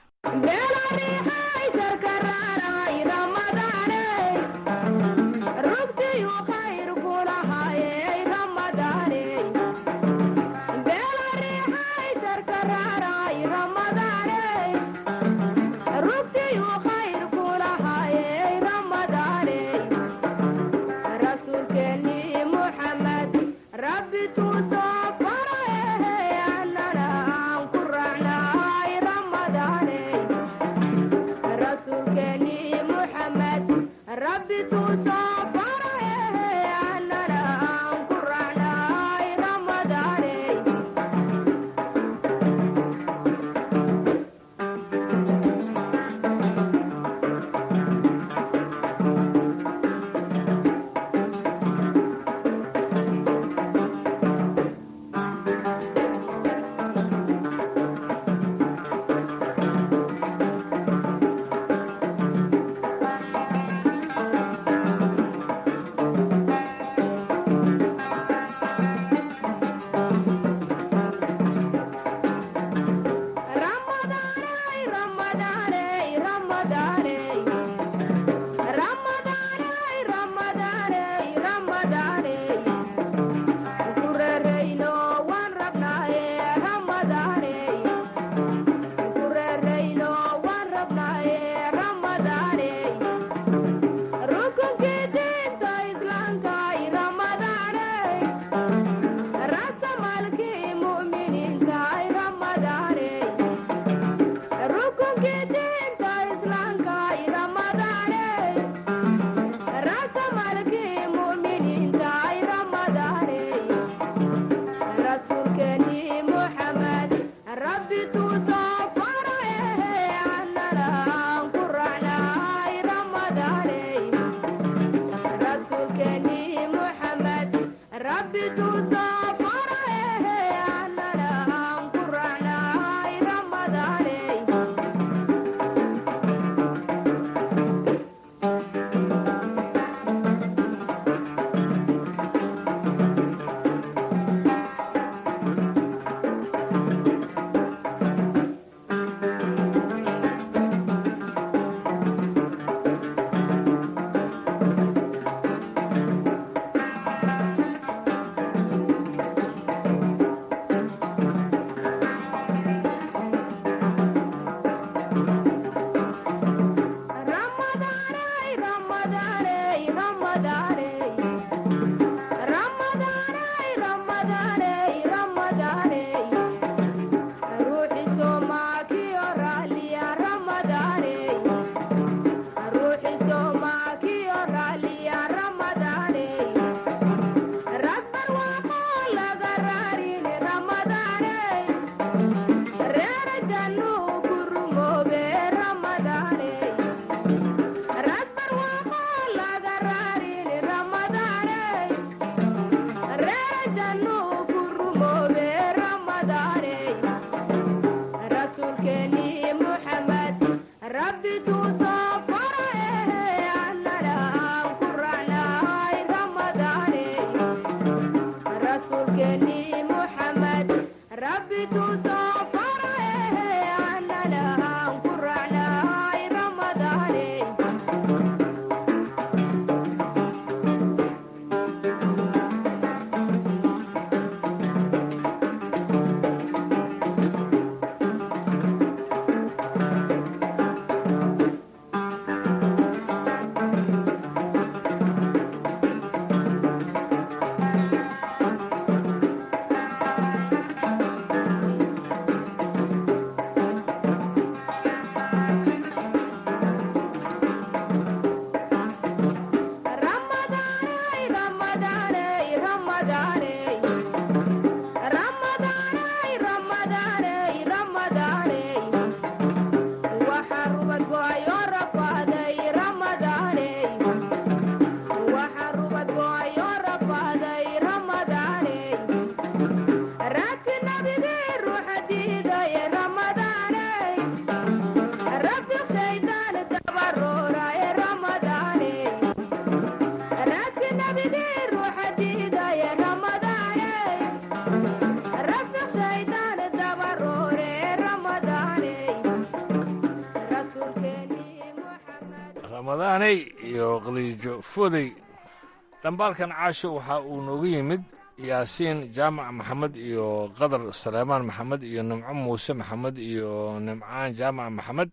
ramadaaney iyo khaliijo fodey dhambaalkan caasho waxa uu noogu yimid yaasiin jaamac maxamed iyo qadar saleemaan maxamed iyo nimco muuse maxamed iyo nimcaan jaamac maxamed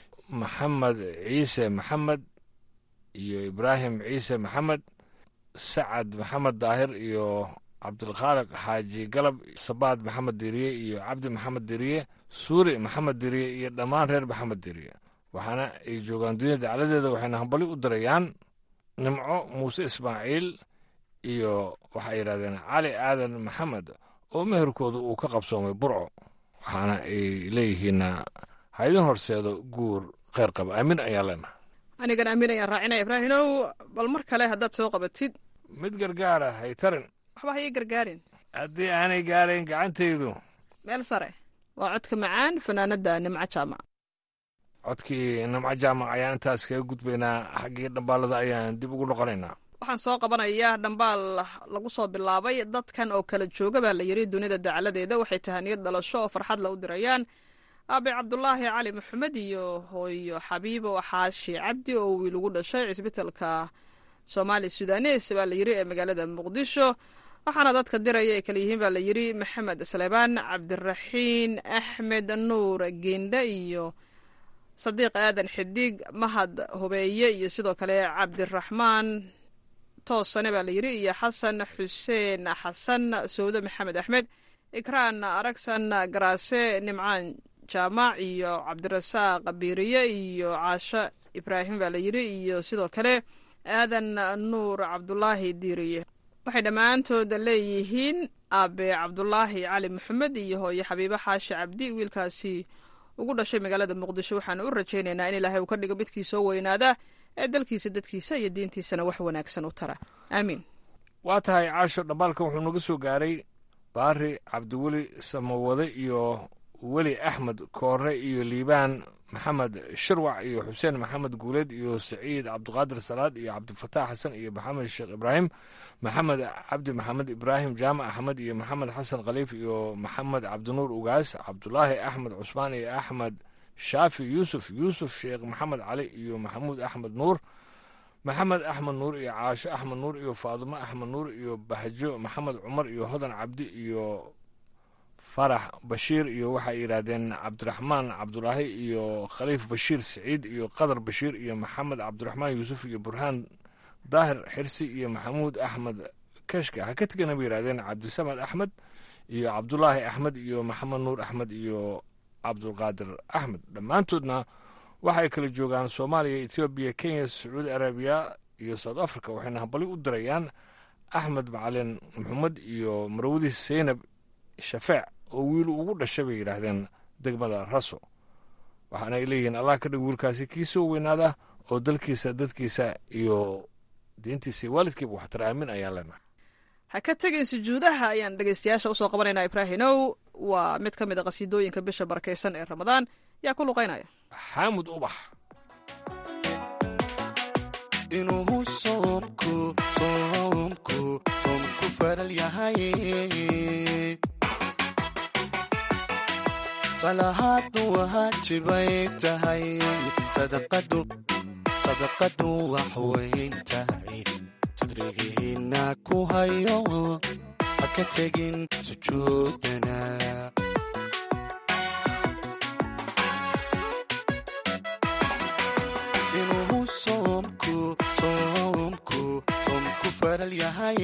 maxamed ciise maxamed iyo ibraahim ciise maxamed sacad maxamed daahir iyo cabdilkhaaliq xaaji galab sabaad maxamed diriye iyo cabdi maxamed diriye suuri maxamed diriye iyo dhammaan reer maxamed diriye waxaana ay joogaan dunyada dacladeeda waxayna hambali u dirayaan nimco muuse ismaaciil iyo waxay yidhahdeen cali aadan maxamed oo meherkooda uu ka qabsoomay burco waxaana ay leeyihiinna ha idin horseedo guur kheyr qaba aamin ayaa leenaha anigan aamin ayaan raacinaya ibraahimow bal mar kale haddaad soo qabatid mid gargaara hay tarin waxba ha ii gargaarin haddii aanay gaarayn gacantaydu meel sare waa codka macaan fanaanadda nimco jaamac codkii nimco jaamac ayaan intaas kaga gudbaynaa xaggii dhambaalada ayaan dib ugu noqonaynaa waxaan soo qabanayaa dhambaal lagu soo bilaabay dadkan oo kala jooga baa la yidhi dunida dacaladeeda waxay tahaniyad dhalasho oo farxad la u dirayaan aabe cabdulaahi cali maxamed iyo hooyo xabiibo xaashi cabdi oo wiil ugu dhashay cisbitalka soomaali sudanes baa la yidhi ee magaalada muqdisho waxaana dadka diraya ay kala yihiin baa la yidhi maxamed saleebaan cabdiraxiin axmed nuur geendhe iyo sadiiq aadan xidig mahad hubeeye iyo sidoo kale cabdiraxmaan toosane baa la yidhi iyo xasan xuseen xasan sawde maxamed axmed ikraan aragsan garaase nimcaan jaamac iyo cabdirasaaq biiriye iyo caasho ibraahim baa la yidhi iyo sidoo kale aadan nuur cabdulaahi diiriye waxay dhammaantooda leeyihiin aabe cabdulaahi cali maxamed iyo hooyo xabiibo xaashi cabdi wiilkaasi ugu dhashay magaalada muqdisho waxaanu u rajaynaynaa in ilaahay uu ka dhigo midkii soo weynaada ee dalkiisa dadkiisa iyo diintiisana wax wanaagsan u tara aamiin waa tahay caasho dhambaalkan wuxuu naga soo gaaray baari cabdiweli samawade iyo weli axmed koore iyo liibaan maxamed shirwac iyo xuseen maxamed guuleed iyo saciid cabdiqaadir salaad iyo cabdifataax xasan iyo maxamed sheekh ibraahim maxamed cabdi maxamed ibraahim jaamac axmed iyo maxamed xasan khaliif iyo maxamed cabdinuur ugaas cabdulaahi axmed cusmaan iyo axmed shaafi yuusuf yuusuf sheekh maxamed cali iyo maxamuud axmed nuur maxamed axmed nuur iyo caasho axmed nuur iyo faadumo axmed nuur iyo bahjo maxamed cumar iyo hodan cabdi iyo farax bashiir iyo waxay yidhaahdeen cabdiraxmaan cabdulaahi iyo khaliif bashiir siciid iyo qadar bashiir iyo maxamed cabdiraxmaan yuusuf iyo burhaan daahir xirsi iyo maxamuud axmed keshka ha ka tegana bay yidhahdeen cabdisamad axmed iyo cabdulaahi axmed iyo maxamed nuur axmed iyo cabdulqaadir axmed dhammaantoodna waxay kala joogaan soomaaliya ethoobiya kenya sacuudi arabiya iyo south africa waxayna hambali u dirayaan axmed macalin maxamed iyo marwadiis seynab shafeec oo wiil ugu dhashay bay yidhaahdeen degmada raso waxaana ay leeyihiin allah ka dhig wiilkaasi kii soo weynaada oo dalkiisa dadkiisa iyo diintiisa iyo waalidkiiba waxtar aamin ayaan leenahay ha ka tegin sujuudaha ayaan dhegeystayaasha usoo qabanaynaa ibraahinow waa mid ka mid a qasiidooyinka bisha barakaysan ee ramadaan yaa ku luqaynaya xaamud ubax inuu soomku soomku soomku faral yahay salahaadu waajibay tahay sadaqadu sadaqadu wax weyn tahay sadrigihiina ku hayo ha ka tegin sujuudana inuu soomku soomku soomku faral yahay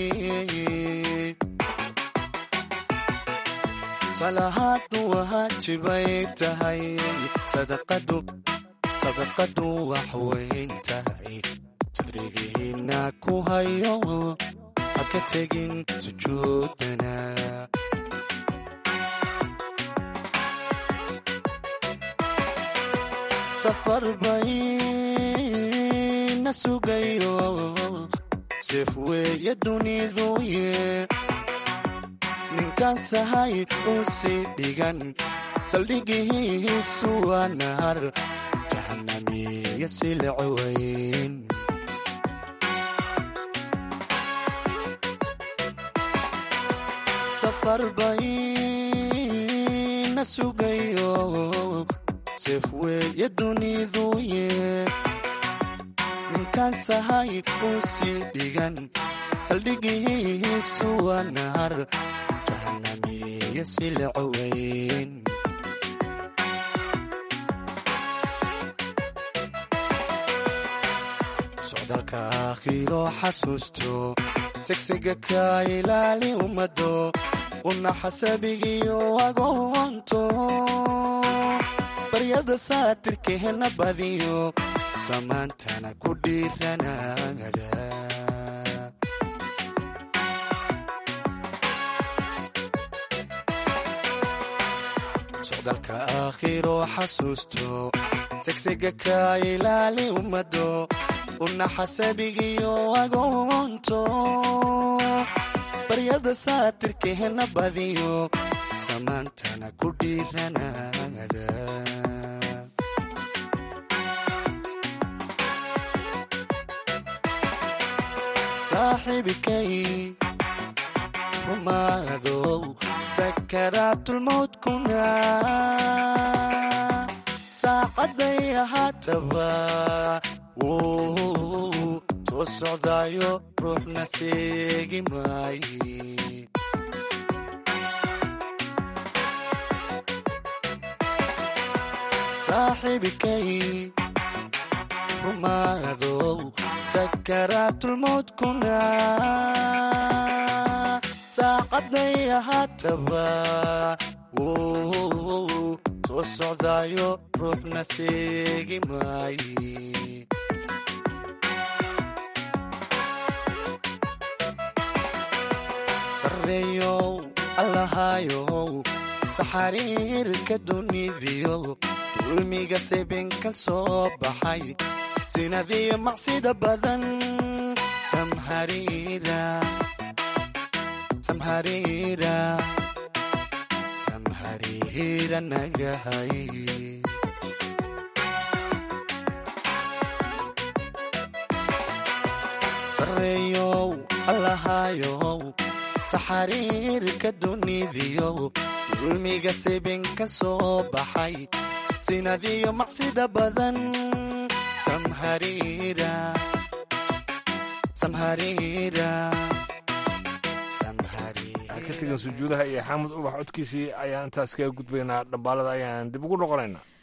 salahaadu waajibay tahay sadaqadu sadaqadu wax weyn tahay sadrigihiina ku hayo ha ka tegin sujuudana safar bayna sugayo seef weeye duniduye ninkasahay uu sii dhigan saldhigihiisu waa nahar jahanamiya sileceweyn safar bayna sugayo seef weeye duniduye ninkasahay uu sii dhigan saldhigihiisu waa nahar jahanamiya sileceweyn socdaalka aakhiro xasuusto segsiga ka ilaali ummado una xasabigiyo agoonto baryada saatirkeena badiyo samaantana ku dhiiranaada socdaalka aakhiro xasuusto segsiga ka ilaali ummado una xasabigiyo agoonto baryada saatirkeena badiyo samaantana ku dhiiranaada saaxiibikay rumaadow sakaraatulmowdkuna saacaday ahaataba wuu soo socdaayo ruuxna seegi maaye saaxiibikay rumaadow sakaraatulmowdkuna saacaday ahaataba wuu soo socdaayo ruuxna seegi maaye sareeyow allahayow saxariirka dunidiyo dulmiga seben ka soo baxay sinadiyo macsida badan samhariira samhariira samhariira nagahay sareeyow allahayow saxariirka dunidiyo dulmiga seben ka soo baxay sinadiyo macsida badan samhariira samhariira ka tegan sujuudaha iyo xaamud ubax codkiisii ayaan intaas kaga gudbaynaa dhambaalada ayaan dib ugu noqonaynaa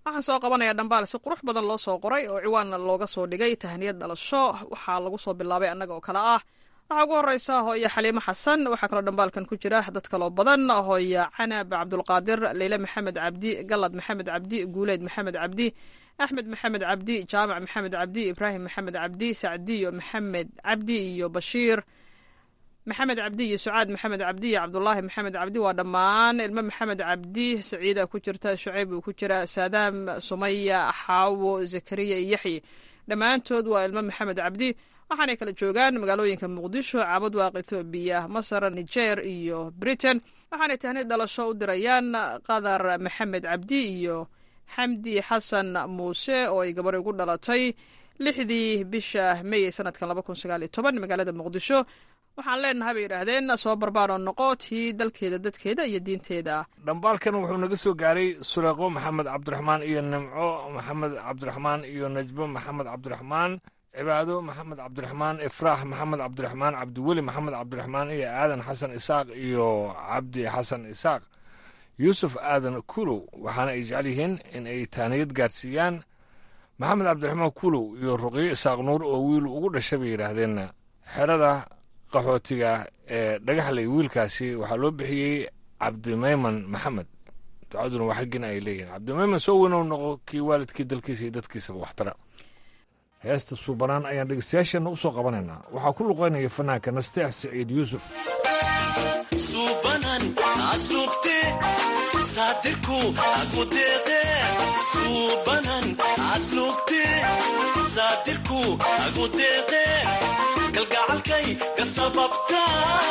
waxaan soo qabanayaa dhambaal si qurux badan loo soo qoray oo ciwaanna looga soo dhigay tahniyad dhalasho waxaa lagu soo bilaabay annaga oo kale ah waxaa ugu horeysa hooya xaliimo xasan waxaa kaloo dhambaalkan ku jira dad kaloo badan hooya canab cabdulqaadir leyle maxamed cabdi galad maxamed cabdi guuleyd maxamed cabdi axmed maxamed cabdi jaamac maxamed cabdi ibraahim maxamed cabdi sacdiyo maxamed cabdi iyo bashiir maxamed cabdi iyo sucaad maxamed cabdi iyo cabdulaahi maxamed cabdi waa dhammaan ilmo maxamed cabdi saciida ku jirta shucayb uu ku jira saadaam sumaya xaawo zakariya iyo yaxyi dhammaantood waa ilmo maxamed cabdi waxaanay kala joogaan magaalooyinka muqdisho cabadwaaq ethoobiya masar niger iyo britain waxaanay tahni dhalasho u dirayaan qadar maxamed cabdi iyo xamdi xasan muuse oo ay gabar ugu dhalatay lixdii bisha mey sanadkan laba kun sagaal iyo toban magaalada muqdisho waxaan leenahay bay yidhaahdeen soo barbaaroo noqo tii dalkeeda dadkeeda iyo diinteeda dhambaalkan wuxuu naga soo gaaray suleeqo maxamed cabdiraxmaan iyo nimco maxamed cabdiraxmaan iyo najbo maxamed cabdiraxmaan cibaado maxamed cabdiraxmaan ifraax maxamed cabdiraxmaan cabdiweli maxamed cabdiraxmaan iyo aadan xasan isaaq iyo cabdi xasan isaaq yuusuf aadan kulow waxaana ay jecel yihiin in ay taaniyad gaarsiiyaan maxamed cabdiraxmaan kulow iyo ruqyo isaaq nuur oo wiil ugu dhashay bay yidhaahdeen xerada qaxootiga ee dhagaxley wiilkaasi waxaa loo bixiyey cabdimayman maxamed ducaduna waa xaggin ay leeyihiin cabdimayman soo weynow noqo kii waalidkii dalkiisa iyo dadkiisaba waxtara heesta suubanaan ayaan dhegeystayaasheenna u soo qabanaynaa waxaa ku luqaynaya fanaanka nasteex siciid yuusuf suubanan aslubte saatirku agudeeqe suubanan aslubte saatirku agudeeqe kalgacalkay ka sababta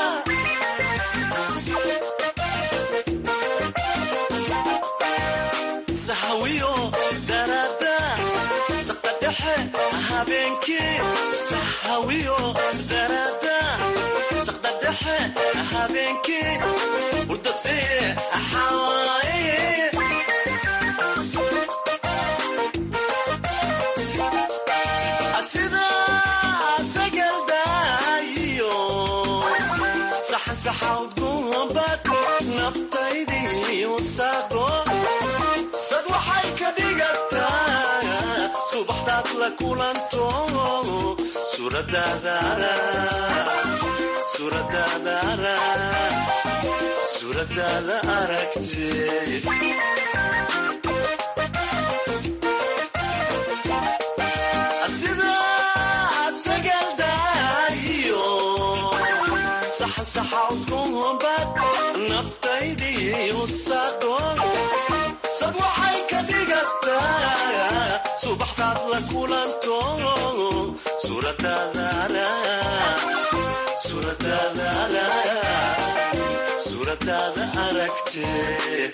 sahawiyo darada saqadhexe habeenkii sahawiyo darada saqdadhexe habeenkii hurdasee axaaye sida sagaldaayiyo saxan saxawdgubad naftaydii usaago sad waxay ka dhigataa subaxdaad la kulanto suuradaada aragtee sida sagaldaayiyo saxan saxawdgubad naftaydii usaago sad waxay ka dhigataa subaxdaad la kulanto suuradaada aragtee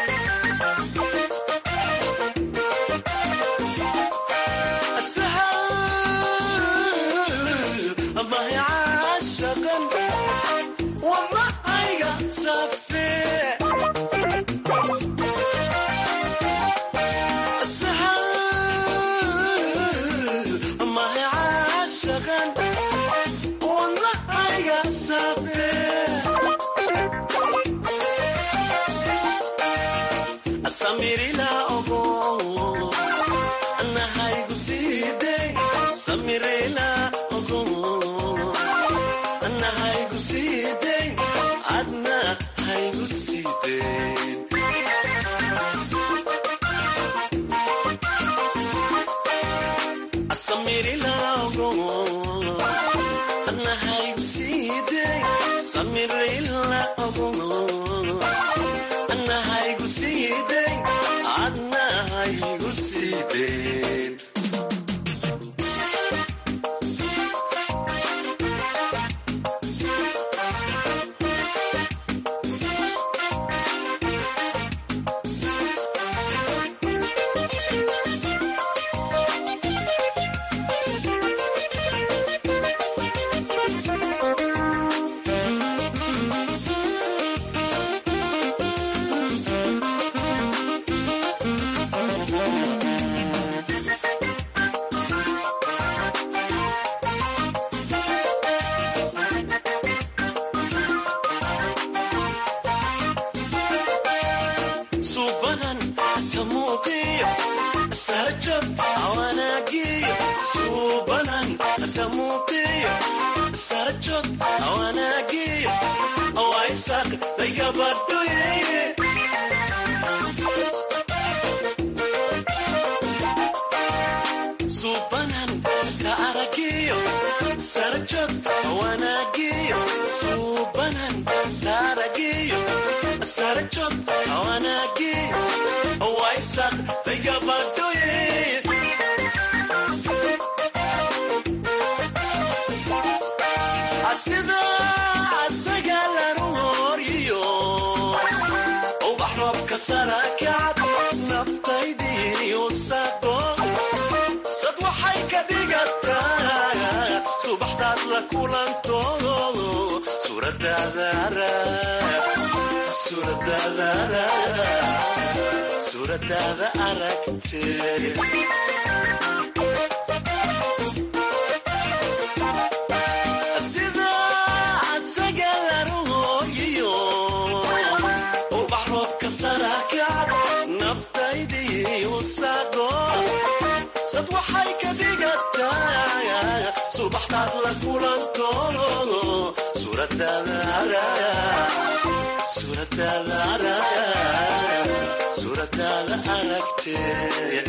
mahicashaqan wadnahayga safee mahicashaqan wadnahayga safee samirila ogo anahaygu siidey samirila ogo anahaygu siidey adna haygu siidey samirila ogo anahaygu siidey samirila ogo anahaygu siidey adnahaygu siidey sarjab awanagiyo suubanan kamuuqiyo sarjab awanagiyo awaisak laygabadhuye suubanan ka aragiyo sarjab awanagiyo suubanan ka aragiyo sarjab awanagiyo awaisak laygabadhuye asida asaga lanu horyiyo ubax roobka sarakacad naftaydii usaqo sad waxay ka dhigataa subaxdaad la kulanto suuradaada aragtee sida asaga lanu hooyiyo ubax roobka sarakacad naftaydii usaqo sad waxay ka dhigataa subaxdaad la kulanto suuradaada aragtee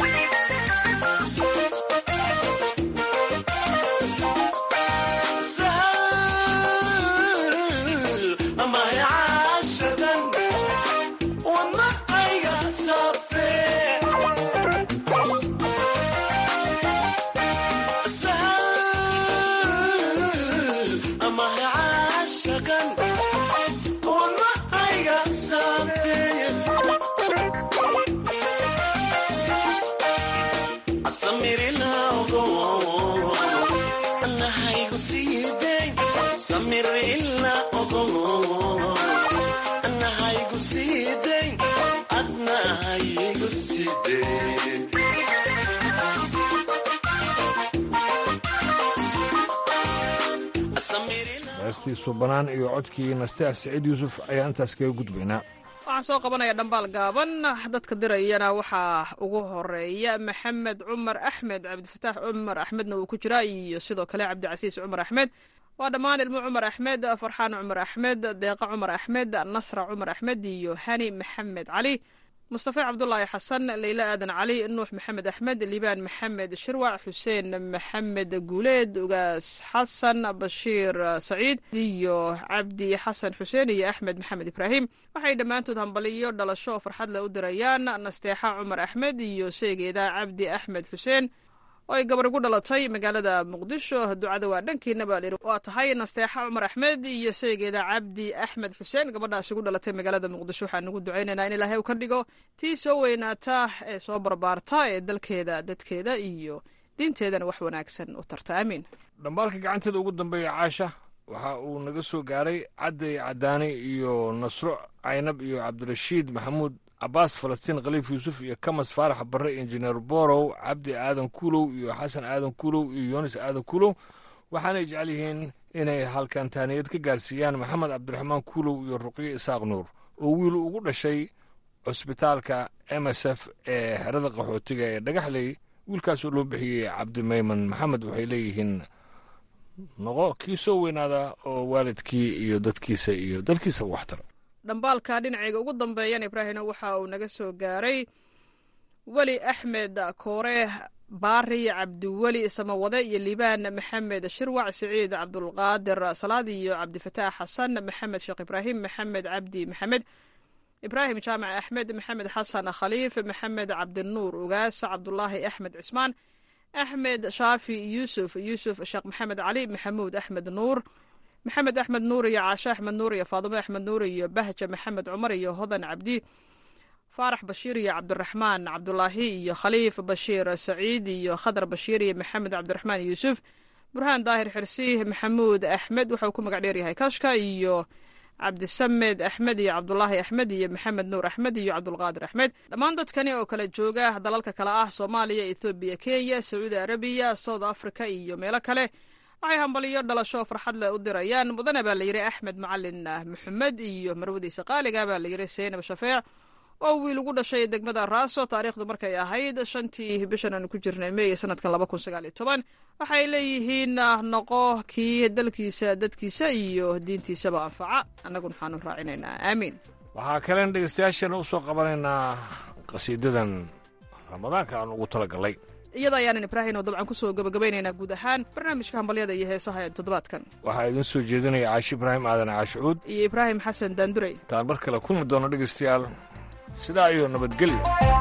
heestii suubanaan iyo codkii nasteef siciid yuusuf ayaa intaas kaga gudbaynaa waxaan soo qabanaya dhambaal gaaban dadka dirayana waxaa ugu horeeya maxamed cumar axmed cabdifataax cumar axmedna uu ku jiraa iyo sidoo kale cabdicasiis cumar axmed waa dhammaan ilmo cumar axmed farxaan cumar axmed deeqa cumar axmed nasra cumar axmed iyo hani maxamed cali mustafa cabdulaahi xasan leyla aadan cali nuux maxamed axmed liibaan maxamed shirwac xuseen maxamed guuleed ugaas xasan bashiir saciid iyo cabdi xasan xuseen iyo axmed maxamed ibraahim waxay dhammaantood hambaliyo dhalasho oo farxad leh u dirayaan nasteexa cumar axmed iyo seegeeda cabdi axmed xuseen oo ay gabar ugu dhalatay magaalada muqdisho ducada waa dhankiina baa layidhi waa tahay nasteexa cumar axmed iyo seegeeda cabdi axmed xuseen gabadhaas ugu dhalatay magaalada muqdisho waxaan ugu ducaynaynaa in ilaahay u ka dhigo tii soo weynaata ee soo barbaarta ee dalkeeda dadkeeda iyo diinteedana wax wanaagsan u tarta aamiin dhambaalka gacanteeda ugu dambeeya caasha waxa uu naga soo gaaray cadday cadaani iyo nasro caynab iyo cabdirashiid maxamuud cabaas falastiin khaliif yuusuf iyo kamas faarax barre injineer borow cabdi aadan kuulow iyo xasan aadan kuulow iyo yunis aadan kuulow waxaanay jecel yihiin inay halkan taaniyad ka gaarsiiyaan maxamed cabdiraxmaan kuulow iyo ruqyo isaaq nuur oo wiil ugu dhashay cusbitaalka m s f ee xerada qaxootiga ee dhagaxley wiilkaasoo loo bixiyey cabdi mayman maxamed waxay leeyihiin noqo kii soo weynaada oo waalidkii iyo dadkiisa iyo dalkiisa waxtara dhambaalka dhinacayga ugu dambeeyana ibraahimna waxa uu naga soo gaaray weli axmed koore baari cabdiweli samawade iyo liibaan maxamed shirwac siciid cabdulqaadir salaad iyo cabdifataax xasan maxamed sheekh ibraahim maxamed cabdi maxamed ibraahim jaamac axmed maxamed xasan khaliif maxamed cabdinuur ugaas cabdulaahi axmed cismaan axmed shaafi yuusuf yuusuf sheekh maxamed cali maxamuud axmed nuur maxamed axmed nuur iyo caashe axmed nuur iyo faadimo axmed nuur iyo bahja maxamed cumar iyo hodan cabdi faarax bashiir iyo cabdiraxmaan cabdulaahi iyo khaliif bashiir saciid iyo khadar bashiir iyo maxamed cabdiraxmaan yuusuf burhaan daahir xirsi maxamuud axmed waxauu ku magac dheeryahay kashka iyo cabdisamed axmed iyo cabdulaahi axmed iyo maxamed nuur axmed iyo cabdulqaadir axmed dhammaan dadkani oo kala jooga dalalka kale ah soomaaliya ethoobiya kenya sacuudi arabiya south africa iyo meelo kale waxay hambaliyo dhalasho farxad leh u dirayaan mudane baa layidhi axmed macalin maxamed iyo marwadiisa qaaliga baa layidhi seynab shafeec oo wiil ugu dhashay degmada raaso taariikhdu markay ahayd shantii bishan aanu ku jirnay meey sanadkan laba kun sagaal iyo toban waxay leeyihiin noqo kii dalkiisa dadkiisa iyo diintiisaba anfaca annaguna waxaanu raacinaynaa aamiin waxaa kalen dhegeystayaashana u soo qabanaynaa qasiidadan ramadaanka aan ugu talagalay iyada ayaanan ibraahim oo dabcan kusoo gabagabaynaynaa guud ahaan barnaamijka hambalyada iyo heesaha ee toddobaadkan waxaa idiin soo jeedinaya caashi ibraahim aadan caashicuud iyo ibraahim xasan daandurey intaan mar kale kulmi doono dhegeystayaal sidaa iyo nabadgelyo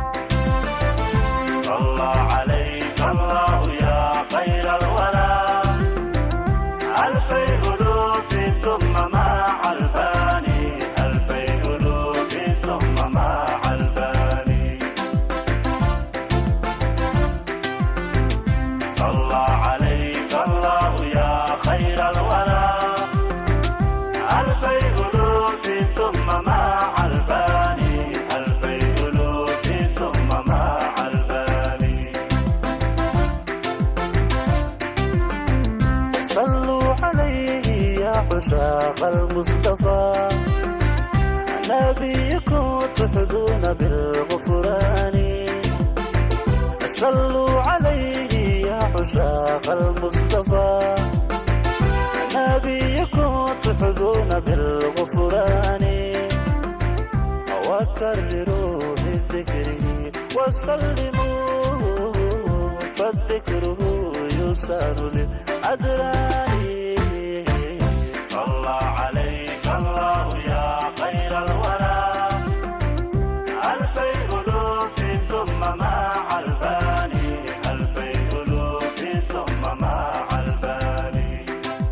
عشاق المصطفى نبيكم تحظون بالغفران صلوا عليه يا عشاق المصطفى نبيكم تحظون بالغفران وكرروا بذكره وسلموا فالذكره يسار للأدران صلى عليك الله يا خير الورى ألفي ألوف ثم مع الفاني ألفي ألوف ثم مع الفاني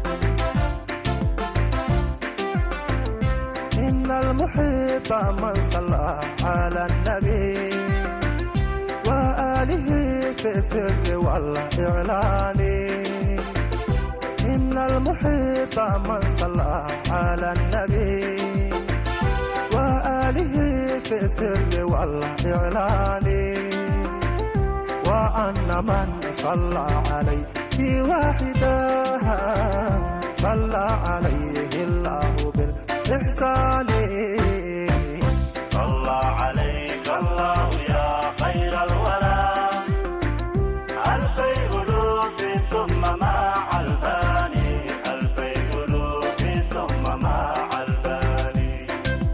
إن المحب من صلى على النبي وآله في السر والإعلان إن المحب من صلى على النبي وآله في السر والإعلان وأن من صلى عليه واحدا صلى عليه الله بالإحسان صلى عليك الله يا خير الورى ألفي ألوف ثم مع الفاني ألفي ألوف ثم مع الفاني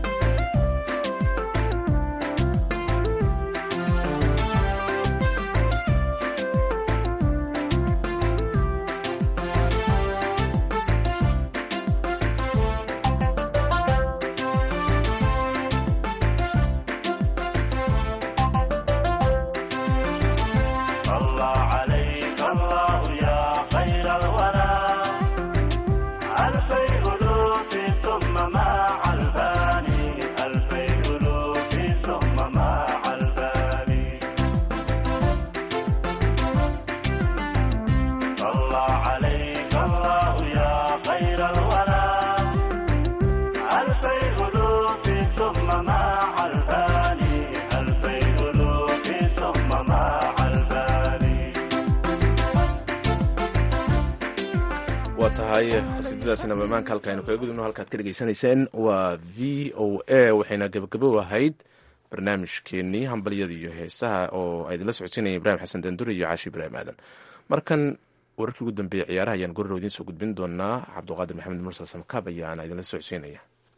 صلى عليك الله يا خير الورى ألفي ألوف ثم مع الفاني ألفي ألوف ثم مع الفاني صلى عليك الله يا خير الورى ألفي ألوف ثم مع الفاني ألفي ألوف ثم مع الفاني waa tahay qasiidadaasina bamaanka halka aynu kaga gudubno halkaad ka dhegeysanayseen waa v o a waxayna gabagabo ahayd barnaamijkeenii hambalyada iyo heesaha oo ay idinla socodsiinaya ibraahim xasan dandure iyo caashi ibraahim aadan markan wararkii ugu dambeeyey ciyaaraha ayaan gorrow idiin soo gudbin doonaa cabduqaadir maxamed mursal samkaab ayaana idinla socodsiinaya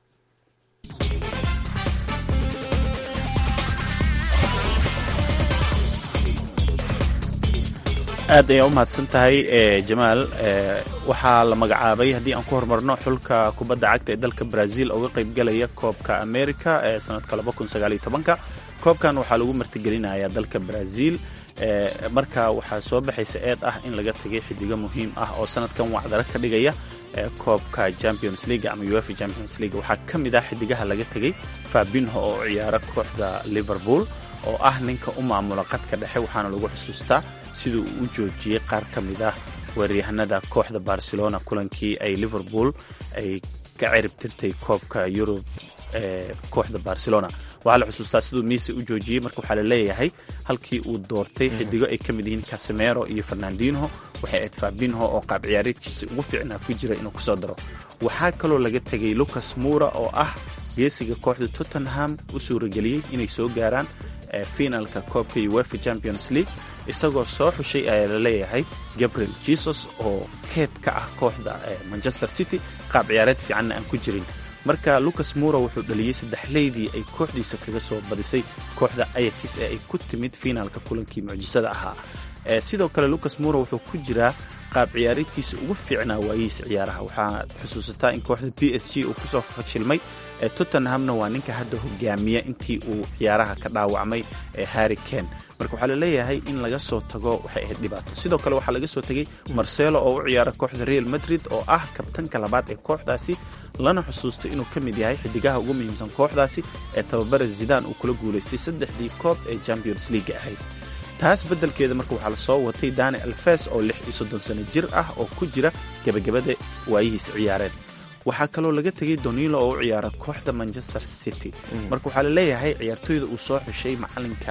aad ayaa u mahadsan tahay jamaal waxaa la magacaabay haddii aan ku horumarno xulka kubadda cagta ee dalka brazil uga qaybgalaya koobka america ee sanadka koobkan waxaa lagu martigelinayaa dalka brazil marka waxaa soo baxaysa eed ah in laga tagay xidigo muhiim ah oo sanadkan wacdaro ka dhigaya koobka champions league ama uefa champions league waxaa ka mid ah xidigaha laga tegay fabinho oo ciyaara kooxda liverpool oo ah ninka u maamula qadka dhexe waxaana lagu xusuustaa siduu u joojiyey qaar ka mid ah weeryahanada kooxda barcelona kulankii ay liverpool ay ka cirib tirtay koobka yurub ee kooxda barcelona waxaa la xusuustaa siduu miise u joojiyey marka waxaa la leeyahay halkii uu doortay xidigo ay ka mid yihiin casemero iyo fernandinho waxay ayd fabinho oo qaab ciyaareedkiisa ugu fiicnaa ku jira inuu kusoo daro waxaa kaloo laga tegay lucas mura oo ah geesiga kooxda tottenham u suurageliyey inay soo gaaraan finalka koobka uefa champions league isagoo soo xushay ayaa la leeyahay gabriel jesus oo keed ka ah kooxda manchester city qaab ciyaareed fiicanna aan ku jirin marka lucas muro wuxuu dhaliyey saddexleydii ay kooxdiisa kaga soo badisay kooxda ayakis ee ay ku timid finaalka kulankii mucjisada ahaa sidoo kale lucas muro wuxuu ku jiraa qaab ciyaareedkiisa ugu fiicnaa waayihiis ciyaaraha waxaa xusuusataa in kooxda b s g uu kusoo fashilmay tottenhamna waa ninka hadda hogaamiya intii uu ciyaaraha ka dhaawacmay harry ken marka waxaa laleeyahay in laga soo tago waxay ahayd dhibaato sidoo kale waxaa laga soo tegay marcelo oo u ciyaara kooxda real madrid oo ah kabtanka labaad ee kooxdaasi lana xusuusto inuu ka mid yahay xidigaha ugu muhiimsan kooxdaasi ee tababara zidan uu kula guulaystay saddexdii koob ee champions league ahayd taas beddelkeeda marka waxaa lasoo watay dani alfes oo lix iyo soddon sano jir ah oo ku jira gebagabada waayihiis ciyaareed waxaa kaloo laga tegay donilo oo u ciyaara kooxda manchester city marka waxaa laleeyahay ciyaartooyda uu soo xushay macalinka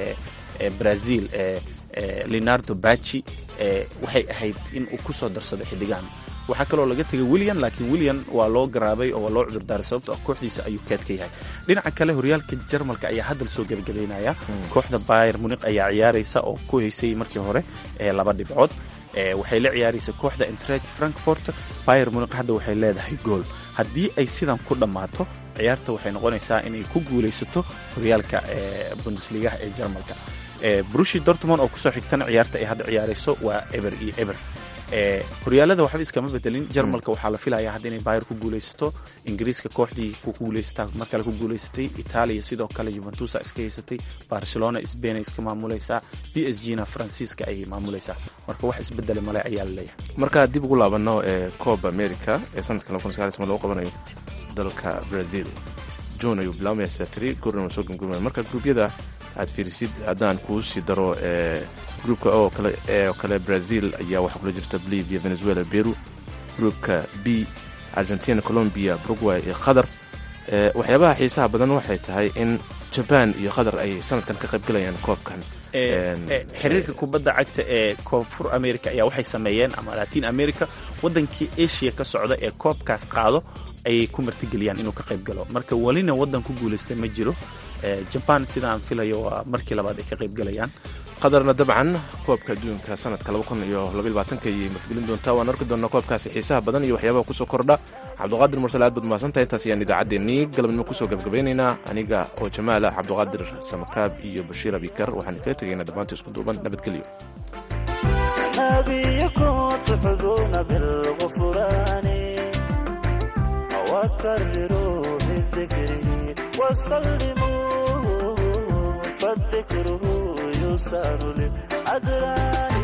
ee brazil ee leonardo baci waxay ahayd in uu kusoo darsaday xidigahan waxaa kaloo laga tegay william laakiin william waa loo garaabay oo waa loo cudurdaaray sababto ah kooxdiisa ayuu keed ka yahay dhinaca kale horyaalka jarmalka ayaa hadda lasoo gebagabaynaya kooxda bayer muniq ayaa ciyaaraysa oo ku haysay markii hore laba dhibcood waxay la ciyaaraysa kooxda entret frankfort bayer muniq hadda waxay leedahay gool haddii ay sidan ku dhammaato ciyaarta waxay noqonaysaa inay ku guulaysato horyaalka bundesligaha ee jarmalka brushi dortmond oo kusoo xigtana ciyaarta ay hadda ciyaarayso waa eber iyo eber horyaalada waxba iskama bedelin jarmalka waxaa la filaya hadda inay bayer ku guulaysato ingiriiska kooxdii ku guulaysataa mar kale ku guulaysatay itaaliya sidoo kale juventusa iska haysatay barcelona sbain ay iska maamulaysaa b s g na faransiiska ayay maamulaysaa marka wax isbedele male ayaa la leeyahay markaa dib ugu laabano ee coob america ee sanadka lagu qabanayo dalka brazil june ayuu bilaabmaya satri goorna soo gumgurmaya marka gruubyada aad fiirisid haddaan kuu sii daro gruupka oo kale ee kale brazil ayaa waxaa kula jirta bolivia venezuela peru gruupka b argentina colombia uruguay iyo qatar waxyaabaha xiisaha badan waxay tahay in jaban iyo qatar ay sanadkan ka qaybgalayaan koobkan xiriirka kubadda cagta ee koonfur america ayaa waxay sameeyeen ama latin america waddankii asia ka socda ee koobkaas qaado ayay ku martigeliyaan inuu ka qayb galo marka welina waddan ku guulaystay ma jiro jaban sidaan filayo waa markii labaad ay ka qayb galayaan qatarna dabcan koobka adduunka sanadka ayay martigelin doontaa waan arki doonaa koobkaasi xiisaha badan iyo waxyaabaha kusoo kordha cabduqaadir mursal aad baad mahadsantahay intaas ayaan idaacaddeenii galabnimo kusoo gabgabaynaynaa aniga oo jamaala cabduqaadir samakaab iyo bashiir abikar waxaan kaga tegaynaa dhammaanta isku duuban nabadgelyo فالذكر يسار للأدران